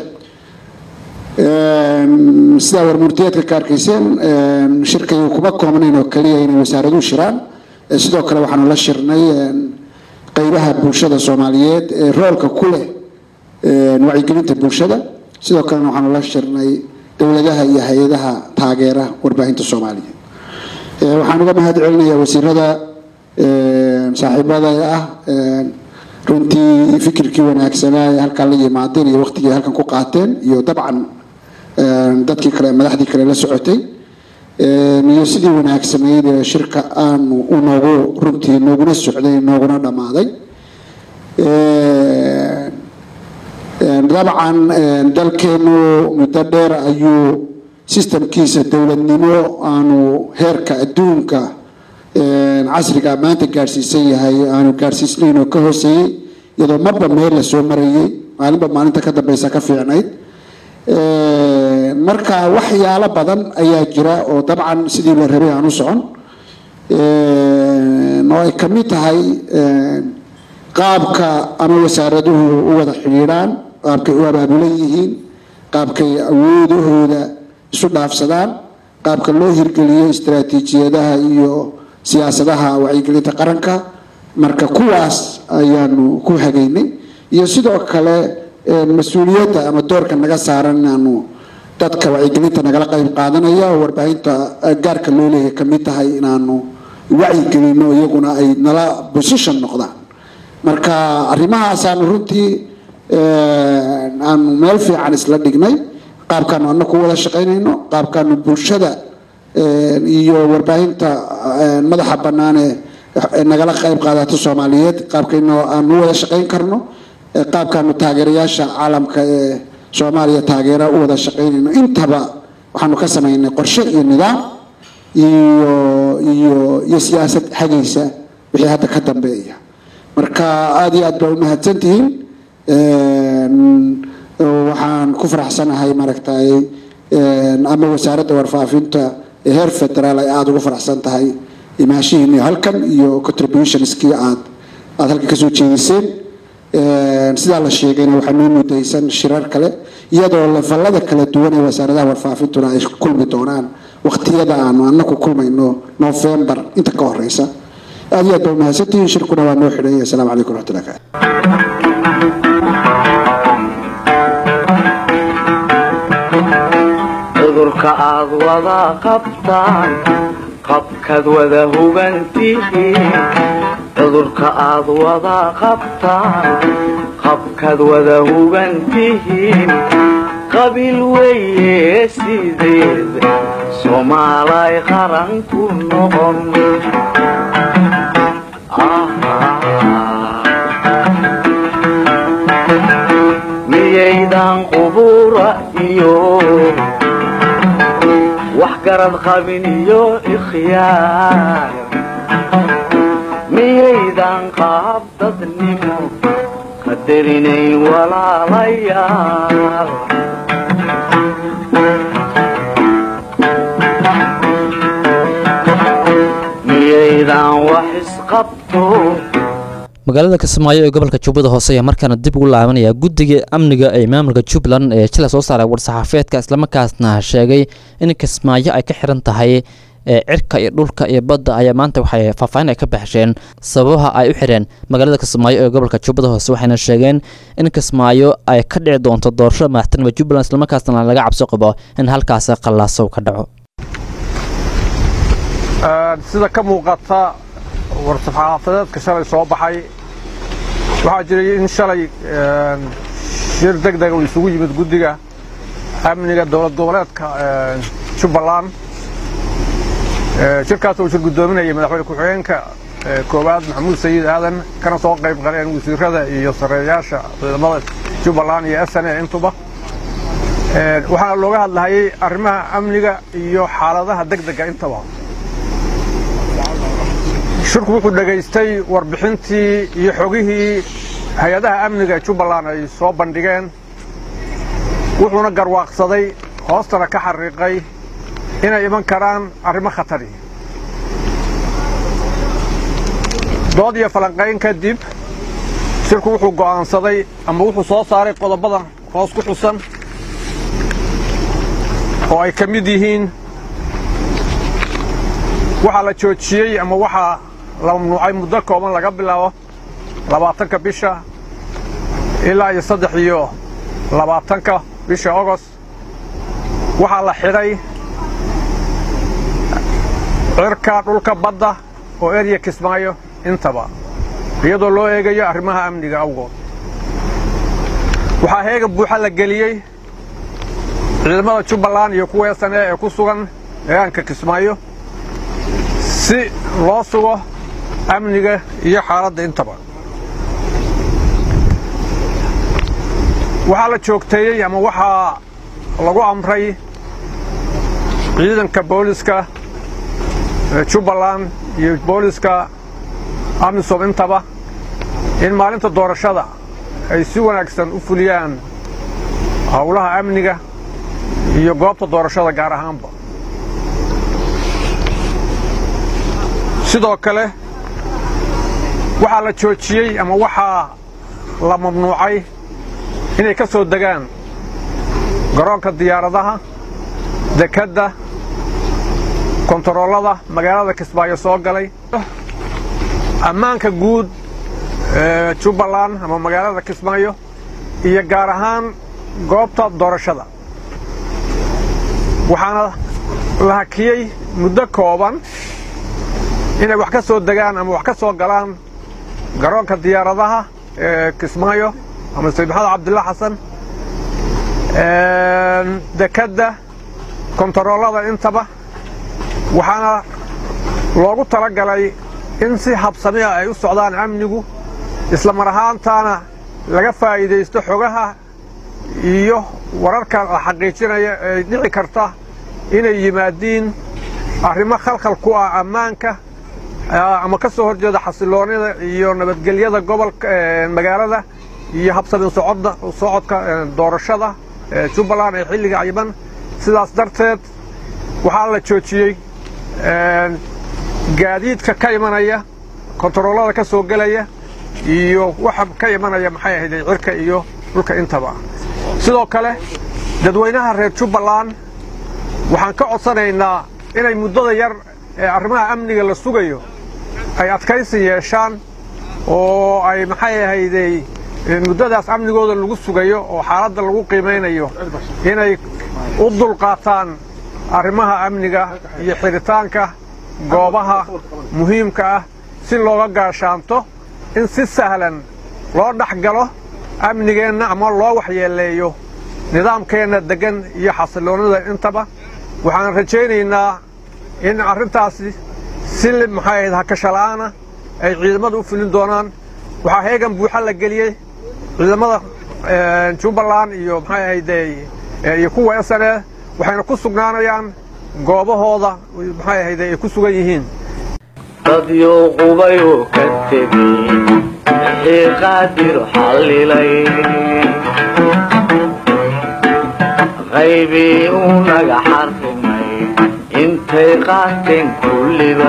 I: Een, sidaa warmurtiyeedka ka arkayseen een, shirkaygu kuma koobnayn oo keliya inay wasaaraduhu shiraan Eh, sidoo kale waxaanu la shirnay een, qeybaha bulshada soomaaliyeed ee roolka ku leh een, wacyigelinta bulshada sidoo kalena waxaanu la shirnay dowladaha iyo hay-adaha taageera warbaahinta soomaaliya Eh, waxaan uga mahad celinayaa wasiirada een, saaxiibada ah een, runtii fikirkii wanaagsanaa ee halkan la yimaadeen iyo waqtigii halkan ku qaateen iyo dabcan een, dadkii kale madaxdii kale la socotay een, iyo sidii wanaagsanayd ee shirka aanu u noogu runtii nooguna socday nooguna dhammaaday Een, een, dabcan een, dalkeenu muddo dheer ayuu sistamkiisa dowladnimo aanu heerka adduunka een, casriga maanta gaadhsiisan yahay aanu gaadhsiisnayn oo ka hooseeyey iyadoo marba meel la soo marayay maalinba maalinta ka dambeysa ka fiicnayd Een, marka waxyaalo badan ayaa jira oo dabcan sidii la rabay aan u socon Een, oo ay ka mid tahay een, qaabka ama wasaaraduhu u wada xidhiidhaan qaabkay u abaabulan yihiin qaabkay awoodahooda isu dhaafsadaan qaabka loo hirgeliyo istaraatiijiyadaha iyo siyaasadaha wacyigelinta qaranka marka kuwaas ayaanu ku hagaynay iyo sidoo kale een, mas-uuliyadda ama doorka naga saaran inaanu dadka wacyigelinta nagala qayb qaadanaya oo warbaahinta eh, gaarka loo leeyahay ka mid tahay inaanu wacyigelino iyaguna ay nala position noqdaan marka arrimahaasaanu runtii een, aanu meel fiican isla dhignay qaabkaanu anaku wada shaqaynayno qaabkaanu bulshada een, iyo warbaahinta een, madaxa bannaan ee ee nagala qayb qaadato soomaaliyeed qaabkayno aanu u wada shaqayn karno ee qaabkaanu taageerayaasha caalamka ee soomaaliya taageera u wada shaqaynayno intaba waxaanu ka samaynay qorshe iyo nidaam iyo iyo iyo siyaasad hagaysa wixii hadda ka dambeeya marka aada iyo aad baa umahadsan tihiin Een, waxaan ku faraxsanahay maaragtay een, ama wasaaradda warfaafinta ee heer federaal ay aada ugu faraxsan tahay imaashihiini halkan iyo contributionskii aad aada halkan kasoo jeediseen Een, sidaa la sheegayna waxaa noo mudaysan shirar kale iyadoo lafallada kala duwan ee wasaaradaha warfaafintuna ay kulmi doonaan waqtiyada aanu anaku kulmayno november inta ka horeysa aada iyo aad baa umahadsantihiin shirkuna waa noo xidhay asalaamu calaykum waraxmatullahi wabarakatu
E: cudurka aad wada qabtaan qabkaad wada hugantihiin cudurka aad wada qabtaan qabkaad wada hugantihiin qabiil weeye sideed soomaalay qaran ku noqon miyaydan qubura iyo wax garad qabin iyo ikhyaar miyaydan qaab dadnimo qadarinayn walaalayaal miyaydan wax isqabto
B: magaalada kismaayo ee gobolka jubbada hoose ayaa markaana dib ugu laabanaya guddiga amniga ee maamulka jubbaland ee jila soo saaray war-saxaafeedka islamarkaasna sheegay in kismaayo ay ka xiran tahay ee cirka iyo dhulka iyo badda ayaa maanta waxay faahfaahin ay ka baxsheen sababaha ay u xireen magaalada kismaayo ee gobolka jubbada hoose waxayna sheegeen in kismaayo ay ka dhici doonto doorashada madaxtinima jubbaland islamarkaasna laga cabso qabo in halkaasi qallaasow ka dhaco
J: sida ka muuqata war-saxaafadeedka shalay soo baxay waxaa jiray in shalay shir deg dega uu isugu yimid guddiga amniga dowlad goboleedka jubbaland shirkaas uu shir guddoominayay madaxweyne ku-xigeenka koowaad maxamuud sayid aadan kana soo qayb galeen wasiirada iyo sareeyaasha ciidamada jubbaland iyo s n a intuba waxaana looga hadlahayay arrimaha amniga iyo xaaladaha deg dega intaba shirku wuxuu dhegaystay warbixintii iyo xogihii hay-adaha amniga jubbaland ay soo bandhigeen wuxuuna garwaaqsaday hoostana ka xariiqay inay iman karaan arrimo khatari dood iyo falanqayn kadib shirku wuxuu go'aansaday ama wuxuu soo saaray qodobadan hoos ku xusan oo ay ka mid yihiin waxaa la joojiyey ama waxaa la mamnuucay muddo kooban laga bilaabo labaatanka bisha ilaa iyo saddex iyo labaatanka bisha ogost waxaa la xidhay cirka dhulka badda oo erya kismaayo intaba iyadoo loo eegayo arrimaha amniga awgood waxaa heega buuxa la geliyey ciidamada jubbaland iyo kuwa sane ee ku sugan deegaanka kismaayo si loo sugo amniga iyo xaaladda intaba waxaa la joogteeyey ama waxaa lagu amray ciidanka booliska jubbaland iyo booliska amisom intaba in maalinta doorashada ay si wanaagsan u fuliyaan howlaha amniga iyo goobta doorashada gaar ahaanba sidoo kale waxaa la joojiyey ama waxaa la mamnuucay inay ka soo degaan garoonka diyaaradaha dekedda kontaroolada magaalada kismaayo soo galay ammaanka guud ee jubbaland ama magaalada kismaayo iyo gaar ahaan goobta doorashada waxaana la hakiyey muddo kooban inay wax ka soo degaan ama wax ka soo galaan garoonka diyaaradaha ee kismaayo ama sayid maxamed cabdilla xasan dekedda kontaroolada intaba waxaana loogu tala galay in si habsamiya ay u socdaan amnigu isla mar ahaantaana laga faa'iidaysto xogaha iyo wararka la xaqiijinaya ee dhici karta inay yimaadiin arrimo khalkhal ku ah ammaanka ama ka soo horjeeda xasiloonida iyo nabadgelyada gobolka magaalada iyo habsamin socodda socodka doorashada jubbaland ee xilliga cayiban sidaas darteed waxaa la joojiyey gaadiidka ka imanaya kontaroolada ka soo gelaya iyo waxa ka imanaya maxay ahayd cirka iyo dhulka intaba sidoo kale dadweynaha reer jubbaland waxaan ka codsanaynaa inay muddada yar ee arrimaha amniga la sugayo ay adkaysi yeeshaan oo ay maxay ahayday muddadaas amnigooda lagu sugayo oo xaaladda lagu qiimaynayo inay u dulqaataan arrimaha amniga iyo xidhitaanka goobaha muhiimka ah si looga gaashaanto in si sahlan loo dhex galo amnigeenna ama loo waxyeeleeyo nidaamkeenna deggan iyo xasiloonnida intaba waxaan rajaynaynaa in arrintaasi si maxay ahayd hakashala'aana ay ciidamadu u fulin doonaan waxaa heegan buuxa la geliyey ciidamada jubbaland iyo maxay ahayde iyo kuwa s n e waxayna ku sugnaanayaan goobahooda maxay ahayde ay ku sugan yihiin
E: dadyow qubayuu ka tegey wixii qaadir xallilay qaybii uu naga xarrimay intay qaateen kulliba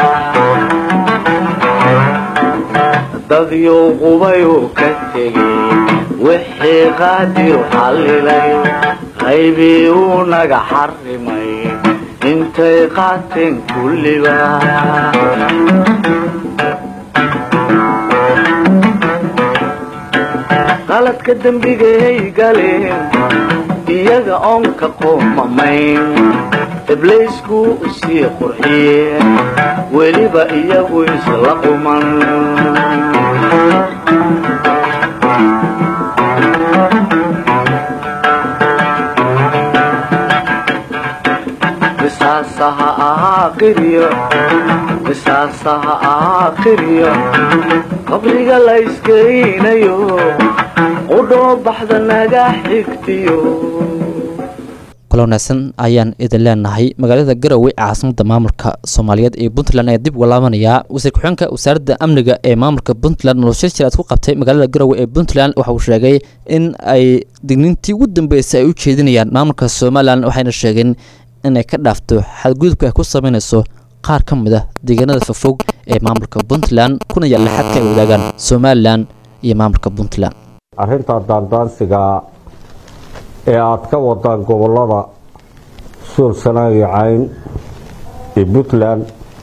E: dadyow qubayuu ka tegey wixii qaadir xallilay qaybii uu naga xarrimay intay qaateen kulliba qaladka dembigay galeen iyaga oon ka qoomamayn ibliisku sii qurxiyeen weliba iyagu isla quman misaasaha aakhiriyo misaasaha aakhiriyo qabriga la iskeynayo qudhoo baxda naga xigtiyo
B: kula wanaagsan ayaan idin leenahay magaalada garowe caasimada maamulka soomaaliyeed ee puntland ayaa dib uga laabanayaa wasiir ku-xigeenka wasaaradda amniga ee maamulka puntland nolosha jir aad ku qabtay magaalada garowe ee puntland waxa uu sheegay in ay digniintii ugu dambeysay ay u jeedinayaan maamulka somalilan waxayna sheegeen inay ka dhaafto xadgudubka ay ku sameynayso qaar ka mid ah deegaanada fofog ee maamulka puntland kuna yaalla xadka ay wadaagaan somalilan iyo maamulka puntland
K: arrinta daandaansiga ee aad ka wadaan gobollada suul sanaag iyo cayn iyo puntland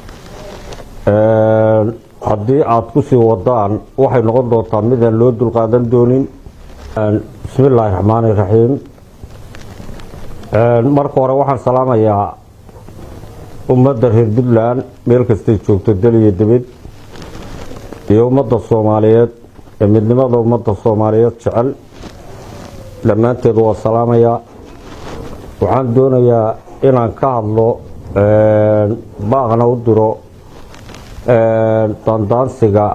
K: haddii aad ku sii wadaan waxay noqon doontaa midaan loo dulqaadan doonin bismi illaahi raxmaani raxiim marka hore waxaan salaamayaa ummadda reer puntland meel kastay joogto dal iyo dibid iyo ummadda soomaaliyeed ee midnimada ummadda soomaaliyeed jecel dhammaanteed waa salaamayaa waxaan doonayaa inaan ka hadlo baaqna u diro daandaansiga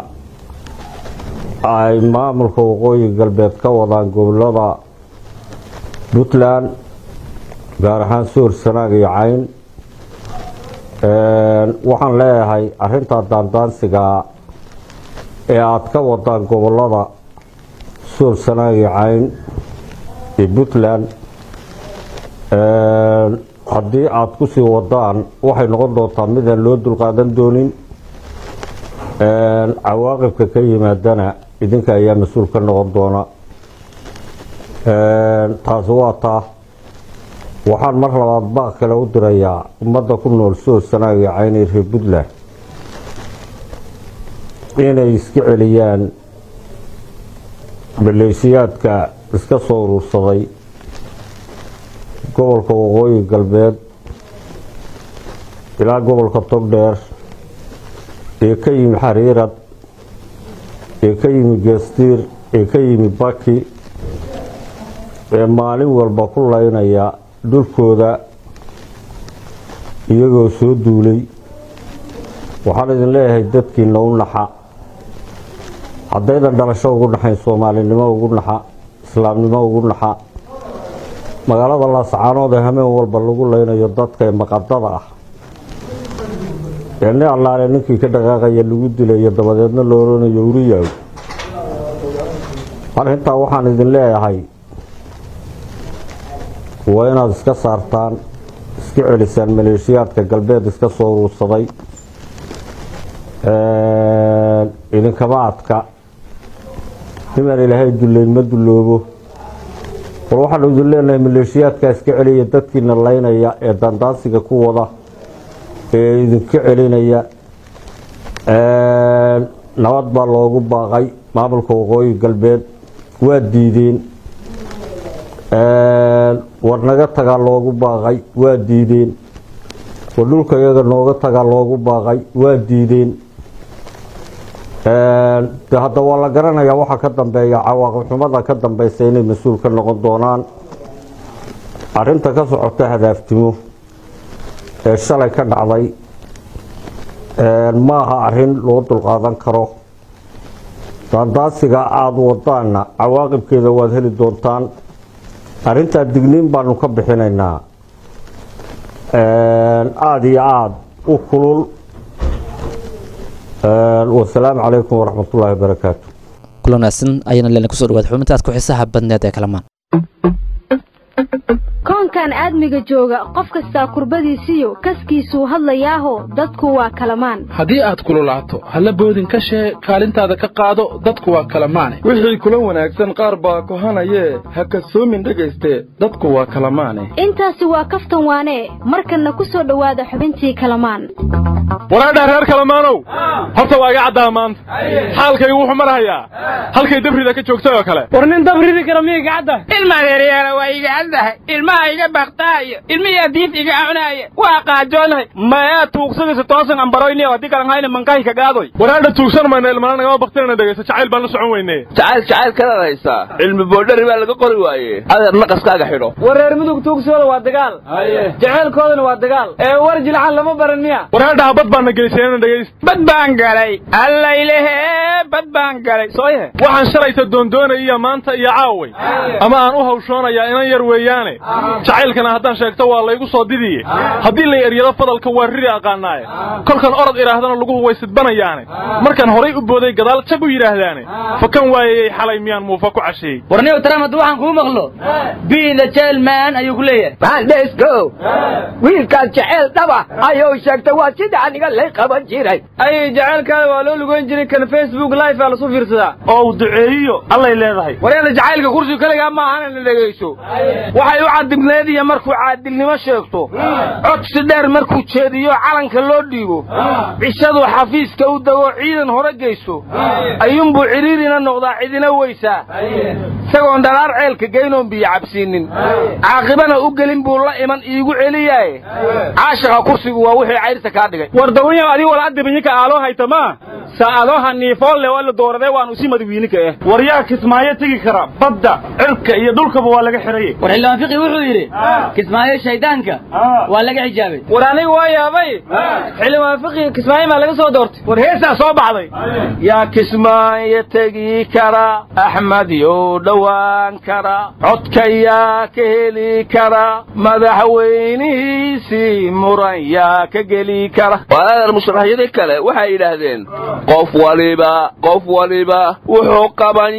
K: ay maamulka waqooyi galbeed ka wadaan gobolada puntland gaar ahaan soor sanaag iyo cayn waxaan leeyahay arrintaa daandaansiga ee aad ka wadaan gobolada soor sanaag iyo cayn iyo puntland haddii aad ku sii wadaan waxay noqon doontaa midaan loo dulqaadan doonin cawaaqibka ka yimaadana idinka ayaa mas-uul ka noqon doona taasi waa taa waxaan mar labaad baaq kale u dirayaa ummadda ku nool soor sanaag iyo caynay reer puntland inay iska celiyaan maleeshiyaadka iska soo urursaday gobolka waqooyi galbeed ilaa gobolka togdheer ee ka yimi xariirad ee ka yimi geestiir ee ka yimi baki ee maalin walba ku laynaya dhulkooda iyagoo soo duulay waxaan idin leeyahay dadkiina u naxa haddaydan dhalasho ugu naxayn soomaalinimo ugu naxa islaamnimo ugu naxa magaalada laascaanood ee hameen walba lagu leynayo dadka ee maqadada ah ee ni allaale ninkii ka dhaqaaqaya lagu dilayo dabadeedna la oranayo uriyaw arrintaa waxaan idin leeyahay waa inaad iska saartaan iska celisaan maleeshiyaadka galbeed iska soo uruursaday idinkama adka nimaan ilaahay dullayn ma dulloobo war waxaanu idin leenahay maleeshiyaadkaa iska celiya dadkiina laynaya ee daandaansiga ku wada ee idinka celinaya nabad baa loogu baaqay maamulka waqooyi galbeed waa diideen war naga tagaa loogu baaqay waa diideen war dhulka iyaga nooga tagaa loogu baaqay waa diideen de hadda waa la garanayaa waxaa ka dambeeya cawaaqib xumada ka dambeysa inay mas-uul ka noqon doonaan arinta ka socota hadaaftimo ee shalay ka dhacday maaha arin loo dulqaadan karo daandaasiga aada wadaana cawaaqibkeeda waad heli doontaan arintaa digniin baanu ka bixinaynaa aada iyo aada u kulul wasalaamu calaykum waraxmat ullaahi wabarakaatu
B: kulan wanaagsan ayaana leena kusoo dhawaad xubintaas ku xiisaha badneed ee kalamaan
L: koonkan aadmiga jooga qof kastaa kurbadiisiyo kaskiisuu hadlayaaho dadku waa kalamaan
M: haddii aad kululaato halla boodin ka shee kaalintaada ka qaado dadku waa kalamaane
N: wixii kula wanaagsan qaar baa kohanayee ha kasoomin dhegayste dadku waa kalamaane
L: intaasi waa kaftan waanee markanna ku soo dhowaada xubintii kalamaan
O: waraadhaa reer kalamaanow horta waa iga caddaa maanta xaalkaygu wuxuu marahayaa halkay dabrida ka joogtay oo kale
P: war nin dabridi kara miya gacadda
Q: ilmaadeeryaala waa iga caddahay ilmaha iga baktaayo ilmiyaa diif iga cunaaya waa qaajoonahay mayaa tuugsadaysa toosan ambaroyni oo haddii kalan hayna mankahi ka gaadoy
O: waraadha tuugsan mayna ilmana nagama baktinana dhegaysa jacayl baan la socon weyne
R: jacayl jacayl kalaad haysaa cilmi boodhari baa laga qori waaye adeer naqaskaaga xidho
P: war reer mudug tuugsooda waa dagaal jaceylkoodana waa dagaal ee war jilcan lama baran miya
O: waraadhaha bad baana geyseenana dhegaysta
Q: bad baan galay allaylehe bad baan galay sooye
O: waxaan shalayta doondoonaya maanta iyo caaway ama aan u hawshoonayaa inan yar weeyaane jacaylkana haddaan sheegto waa laygu soo didiye haddii lay eryado fadalka waa riri aqaanaaye kolkan orod idhaahdana laguhu way sidbanayaane markaan horay u booday gadaal jab u yidhaahdaane fakan waayayey xalay miyaan muufa ku casheeyey
S: warniyow taraam hadduu waxaan kuu maqlo be the jailman ayuu ku leeyahay
T: maandhesko wiilkaas jeceel dhaba ayuu sheegtay waa sida aniga lay qaban jiray
P: ay jacaylkaada waa loo lugoyn jiray kan facebook live aa lasu fiirsadaa
O: oo uu duceeyiyo allay leedahay
P: waryaala jacaylka kursiga kaligaa ma ahana la dhegayso waxay u cadibneed iyo markuu caadilnimo sheegto codsi dheer markuu jeediyo calanka loo dhiibo cishaduu xafiiska u dego ciidan hore geyso ayuunbuu cidhiirina noqdaa cidina weysaa isagoon dhalaar ceelka geynoon biyo cabsiinin caaqibana u gelin buu la iman iigu celiyaaye caashaqa kursigu waa wixii cayrta kaa dhigay
O: war dawanyaw adii wala adibanyinka aaloo haytama saa'adooha niifoolle waa la dooradee waanu si madawiininka eh war yaa kismaayo tegi kara badda cirka iyo dhulkaba waa laga xiraye
S: war xildhibaan fiqi wuxuu yidhi kismaayo shaydaanka waa laga xijaabay
P: war aniga waa yaabay xildhibaan fiqi kismaayo maa laga soo doortay
O: war heesaa soo baxday
P: yaa kismaayo tegi kara axmed yow dhowaan kara codka yaa ka heli kara madaxweynihiisii muran yaa ka geli kara
R: walaadar musharaxyadii kale waxay yidhaahdeen qof waliba qof waliba wuxuu qaban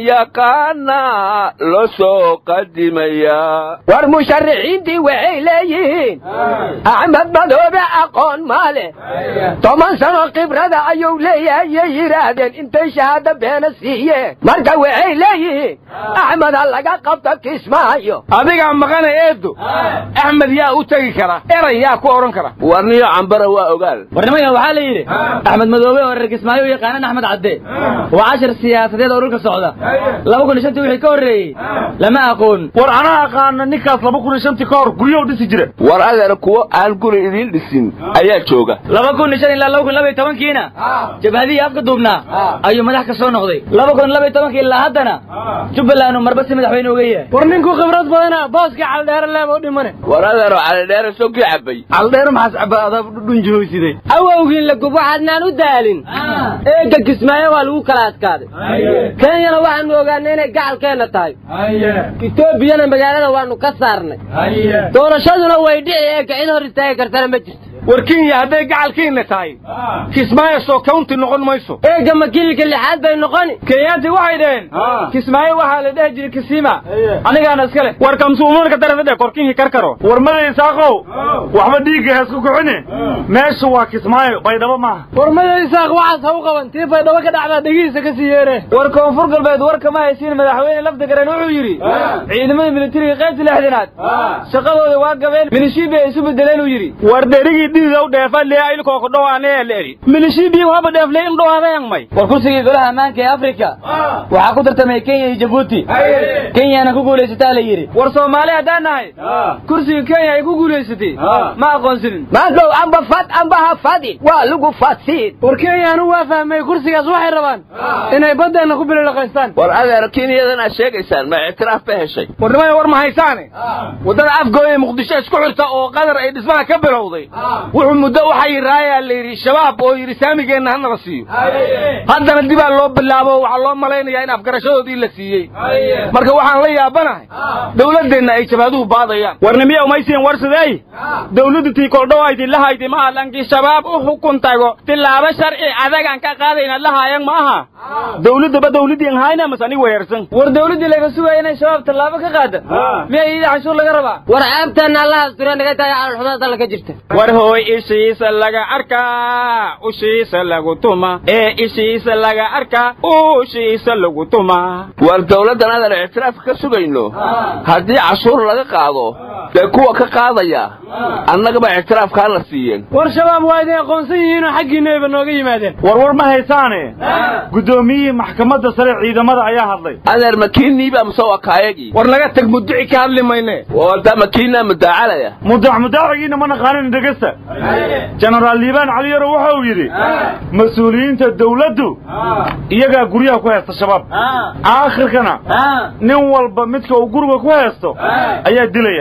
R: yaqaanaa loo soo qadimayaa
T: war musharaxiintii waxay leeyihiin axmed madoobe aqoon ma leh toban sano khibrada ayuu leeyahayay yidhaahdeen intay shahaado beena siiyeen marka waxay leeyihiin axmed ha laga qabto kismaayo
P: adigaa maqana eedo axmed yaa u tegi kara eray yaa ku odhan kara
R: warniyo cambara waa ogaal
S: warnimaya waxaa la yidhi axmed madoobe oo reer kismaayo u yaqaanan axmed cadde waa cashar siyaasadeed oo dhulka socda laba kun iyo shantii wixii ka horreeyey lama aqoon
O: war anaa aqaana ninkaas laba kun iyo shantii ka hor guryow dhisi jira
R: war adeer kuwo aan guri idiin dhisin ayaa jooga
S: laba kun iyo shan ilaa laba kun laba iyo tobankiina jabhadihii afka duubnaa ayuu madax ka soo noqday laba kun laba iyo tobankii ilaa haddana jubbaland uu marba si madaxweyne uga yahay
P: war ninkuu khibrad badana booska caldheere leeba u dhimane
R: war adeero calidheere sogii cabay
P: caldheere maxaas cabaa adaab dhunjihooysiday
T: awowgiin la gub waxaadnaan u daalin eega kismaayo waa lagu kala adkaaday kenyana waxaanu ogaanay inay gacalkeenna tahay etoobiyana magaalada waanu ka saarnay doorashaduna way dhici eega cid hor istaagi kartana ma jirto
P: war kenya hadday gacalkiina tahay kismaayo soo county noqon mayso
T: eega makiilka lixaad bay noqoni
P: kenyaanti waxay dhaheen kismaayo waxaa la dhehi jiray kisima anigaana iska leh
O: war kamsuumanka darafade korkinkii karkaro war madaysaaqow waxba dhiigga heesku kuxine meesha waa kismaayo baydhabo maaha
P: war madaysaaq waxaas ha u qaban tii baydhabo ka dhacdaa dhegihiisa ka sii yeere war koonfur galbeed warka ma haysiin madaxweyne lafdagaran wuxuu yidhi ciidamada militariga qaybta lixdanaad shaqadooda waa gabeen milishiibi ay isu bedeleen uu yidhi
O: war derigii dhiigow dheefa lee ilkooko dhowaanee leeri milishiibii waba dheeflee in dhowaadayang may
S: war kursigii golaha ammaanka ee afrika waxaa ku tartamay kenya iyo jabuuti kenyana ku guulaysataa la yidhi
P: war soomaali haddaan nahay kursiga kenya ay ku guulaysatay ma aqoonsanin
T: maadhow amba fad amba ha fadin waa lagu fadsiin
P: war kenyanu waa fahmay kursigaas waxay rabaan inay baddeenna ku bilolaqaystaan
R: war adeer kenyadan aad sheegaysaan ma ictiraaf ba heshay
P: war nimaya war ma haysaane waddada afgooya muqdisho isku xirta oo qadar ay dhismaha ka bilowday wuxuu muddo waxay raayaa la yidhi shabaab oo yidhi saamigeenna hanala siiyo haddana dibaa loo bilaabo waxaa loo malaynayaa in afgarashadoodii la siiyey marka waxaan la yaabanahay dowladdeenna ay jabaaduhu baadayaan
O: warnimiya umaysiin warsadey dowladdu tii koldhowayti lahayti ma hadlankii shabaab u xukun tago tilaabo sharci adagaan ka qaadayna lahaayan ma aha dowladdaba dowladdiin hayna mas anig weerarsan
P: war dowladdii laga sugaya inay shabaab tallaabo ka qaada miya iyada canshuur laga rabaa
T: war ceebteenna allaha astura naga tahay calolxumada dalla ka jirta
O: war hooy ishiisa laga arkaa ushiisa lagu tuma ee ishiisa laga arkaa ushiisa lagu tuma
R: war dowladdan adan ictiraafka ka sugayno haddii cashuur laga qaado dee kuwa ka qaadaya annagaba ictiraafkaa la siiyeen
P: war shabaab waa idin aqoonsan yihiinoo xaggiinayba nooga yimaadeen
O: war war ma haysaane guddoomiyihii maxkamadda sare ciidamada ayaa hadlay
R: adeer makiinniiba mase waa kaayagii
P: war laga tag muduci ka hadli mayne
R: wada makiinaa mudaacalaya
O: mudax mudaacigiina ma naqaanin dhegesta jenaraal liibaan caliyaro waxa uu yidhi mas-uuliyiinta dawladdu iyagaa guryaha ku haysta shabaab aakhirkana nin walba midka uu guriga ku haysto ayaa dilaya
P: war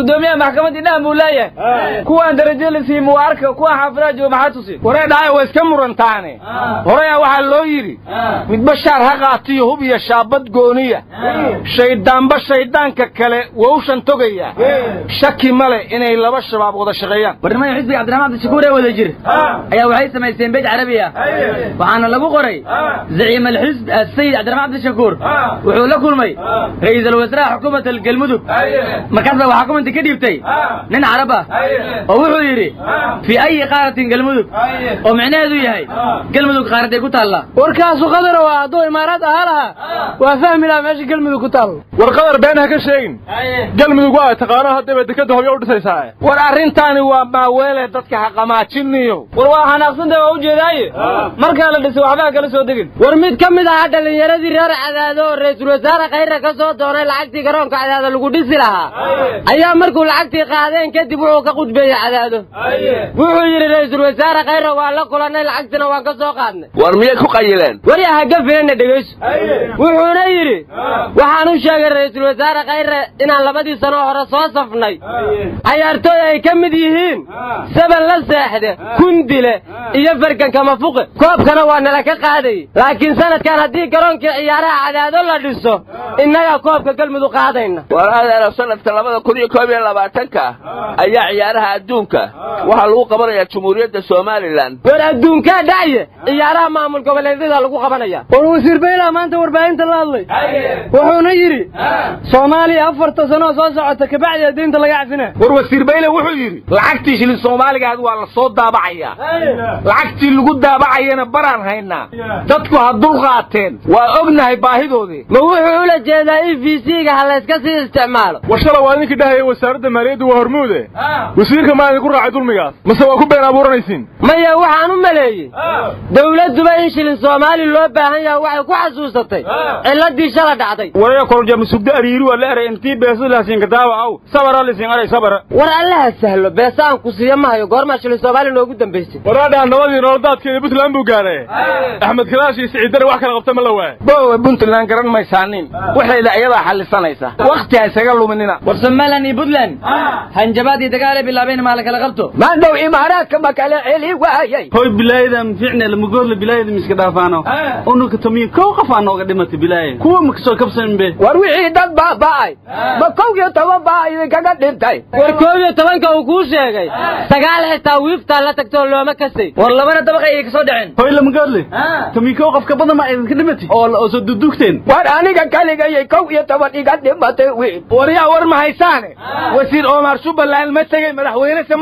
S: gudoomiyaha maxkamadda idhahan buu leeyahay kuwaan darajo la siiyey muwaarka kuwaan xaafidaha jooga maxaa tusi
P: waree dhahay waa iska murantaane horeyaa waxaa loo yidhi midba shaar ha qaatiyo hub iyo shaabad gooniya shayddaanba shayddaanka kale wowshan togaya shaki male inay laba shabaab wada shaqeeyaan
S: barnamada xisbiga cabdiraxmaan abdishakuur ee wada jir ayaa waxay samaysteen beej carabi ah waxaana lagu qoray zaciim alxisb asayid cabdiraxmaan abdishakuur wuxuu la kulmay ra'iisul wasaaraha xukuumadda galmudug markaas baa waxaa kumanti ka dhiibtay nin carab ah oo wuxuu yidhi fii ayi qaaratin galmudug oo micnaheedu yahay galmudug qaaraday ku taallaa
O: warkaasu qadar waa hadduu imaaraad ahaa lahaa waa fahmi lahaa meesha galmudug ku taal war qadar been ha ka sheegin galmudug waa taqaano haddaba dekada hobyo u dhisaysaa
P: war arrintaani waa maaweele dadka ha qamaajiniyo
S: war waa xanaaqsanta waa ujeedaaye markaa la dhisay waxbaa kala soo degin
T: war mid ka mid ahaa dhallinyaradii reer cadaado oo ra-iisul wasaare khayra ka soo doonay lacagtii garoonka cadaado lagu dhisi lahaa ayaa markuu lacagtii qaadeen kadib wuxuu ka qudbeeyey cadaado wuxuu yidhi ra-iisul wasaare khayra waa la kulannay lacagtina waan ka soo qaadnay
R: war miyay ku qayileen
T: wari haga filanna dhegayso wuxuuna yidhi waxaan u sheegay ra-iisul wasaare khayre inaan labadii sano hore soo safnay cayaartooy ay ka mid yihiin saban la seexde kundile iyo farganka mafuqe koobkana waa nala ka qaadayy laakiin sanadkan haddii garoonkii ciyaaraha cadaado la dhiso innagaa koobka galmudug qaadayna
R: war adeero sanadka labada kun iyo koob iyo labaatanka ayaa ciyaaraha adduunka waxaa lagu qabanayaa jumhuuriyadda somalilan
T: war adduunkaa dhacye ciyaaraha maamul goboleedyada lagu qabanaya
O: war wasiir bayla maanta warbaahinta la hadlay wuxuuna yidhi soomaaliya afarta sanoo soo socota kabacdi diinta laga cafina
P: war wasiir bayle wuxuu yidhi lacagtii shilin soomaaligaad waa la soo daabacayaa lacagtii lagu daabacayana baraan haynaa dadku ha dul qaateen waa ognahay baahidoodii
T: ma wuxuu ula jeedaa e v c-ga ha layska sii isticmaalo
O: war shala waa idinkii dhahaya wasaaradda maaliyadda waa hormuude wasiirka maa idinku raacay dulmigaas mase waa ku been abuuranaysiin
T: maya waxaan u maleeyey dawladduba in shilin soomaali loo baahan yaha waxay ku xasuusatay ciladii shala dhacday
P: waraya korjama sugda ariiri waa la eray intii beesu laasin kadaawa aw sabara lisin aray sabara
T: war allaha sahlo beesa aan ku siiya mahayo goormaa shilin soomaali noogu dambaysay
O: waraadhaa nabadii nolodaadkeeda puntland buu gaadhay axmed kalaash iyo siciidare wax kala qabta ma la waaya
P: bowe puntland garan maysaanin waxayda iyadaa xallisanaysa wakhti ha isaga luminina
S: war somalilan iyo puntland hanjabaad iyo dagaal ay bilaabeen maa la kala qabto
T: maandhow imaaraadka ma kala celi waayay
U: hoy bilaayada ficne lamagoorla bilaayada miska dhaafaano unuka tomiyo kow qof aa nooga dhimatay bilaaya kuwa ma kasoo kabsanbe
T: war wixii dad baaba'ay ma kow iyo toban baa idinkaga dhintay war koob iyo tobanka uu kuu sheegay sagaal xitaa wiiftaa la tagtoo looma kasay
S: war labana dabaq ayay kasoo dhaceen
U: hoy lamagoorle tomiyo kow qof ka badan ma idinka dhimatay oo oo soo dudugteen
T: war aniga kaligayay kow iyo toban iga dhimatay wiil
P: war yaa war ma haysaane wasiir omar subbaland ma tegey madaxweyne se ma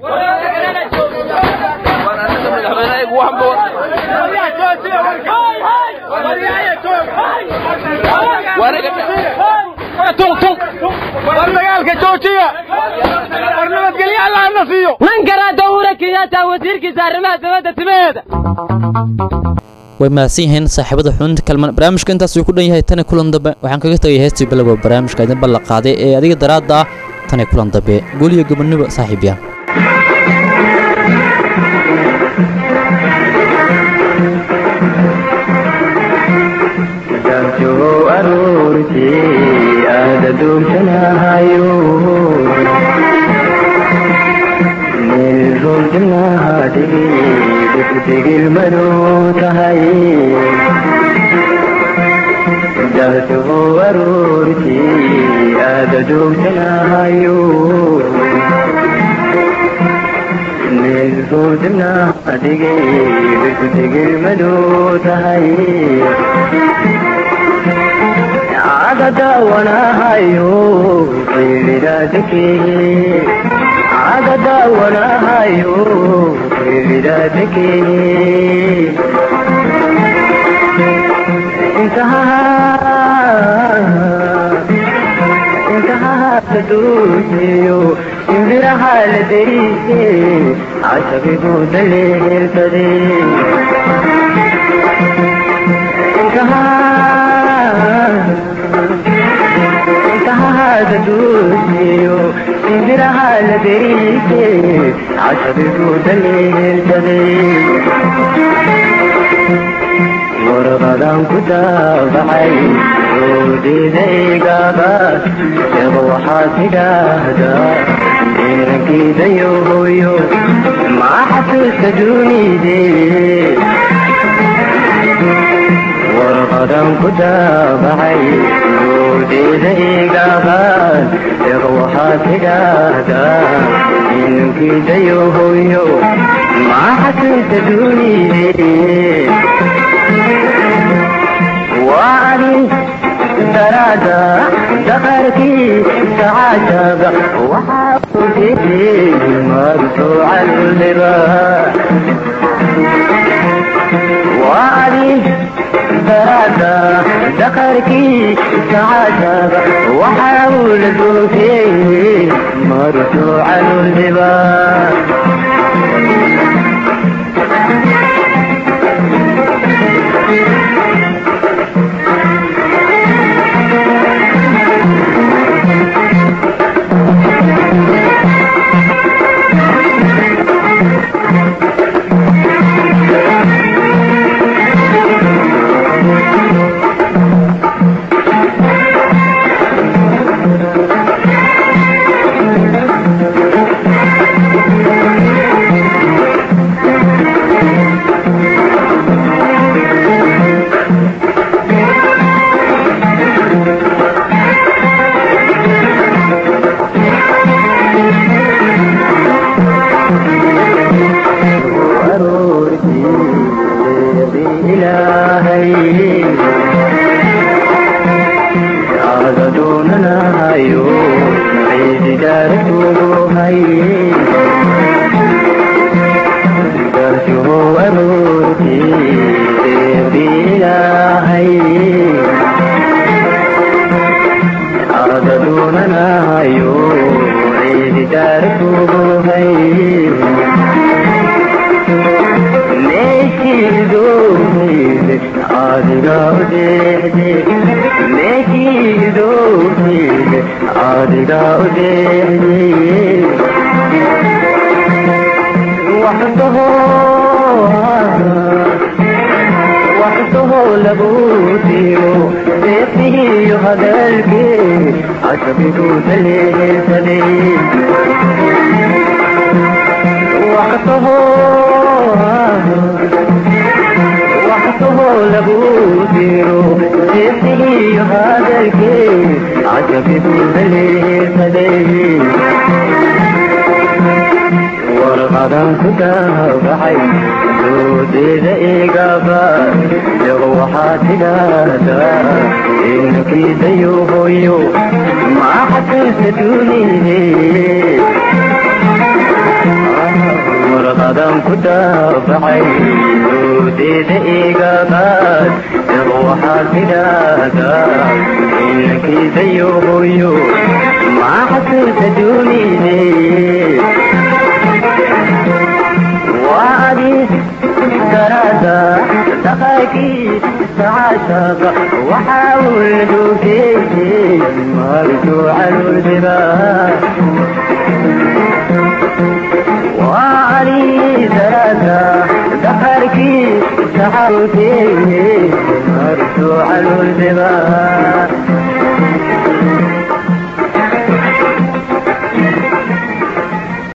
P: noqday war dagaalka joojiya war nabadgelyo allahna siiyo
T: nan garaada uhura kenyatta wasiirkiisa arrimaha dibadda timaheeda
B: way mahadsan yihiin saaxiibada xubinta kalman barnaamijka intaas uu ku dhan yahay tani kulan dambe waxaan kaga tegay heestii bilowga barnaamijka idin ballan qaaday ee adiga daraadda ah tani kulan dambe guuliyo gobonniba saaxiibyaal
A: ورا warqadan ku daabacay oodidaygaba sheego waxaad tidhaahdaa inankiidayo hooyo maa xasuusta dunide warqadan ku daabacay oodidaygaba sheego waxaad tidhaahdaa inankiidayo hooyo maa xasuusta dunide وعلي درادا دخلتي سعادة وحاولتي مرفوع الباب وعلي درادا دخلتي سعادة وحاولتي مرفوع الباب إلهي عادتنا هايو عيد دارته هاي درسه أروتي بإلهي عادتنا هايو عيد دارته هاي adiga udeede meekiidoode adiga udeede waxtaho waxtaho lagu diro seefihiyo hadalkee casabigu daleesade waxtaho waxtaho lagu diro seefihiyo hadalkee casabigu daleesade warqadan ku daabacay doodeeda igaba yago waxaad tidhaahdaa inankiidayo hooyo maa xasuusta dunide warqadan ku daabacay doodeeda igaba yago waxaad tidhaahdaa inankiidayo hooyo maa xasuusta dunide وعدي دراسة تخاكي تعاشق وحاول فيه مرجوع الجبال وعلي دراسة تخاكي تعاشق مرجوع الجبال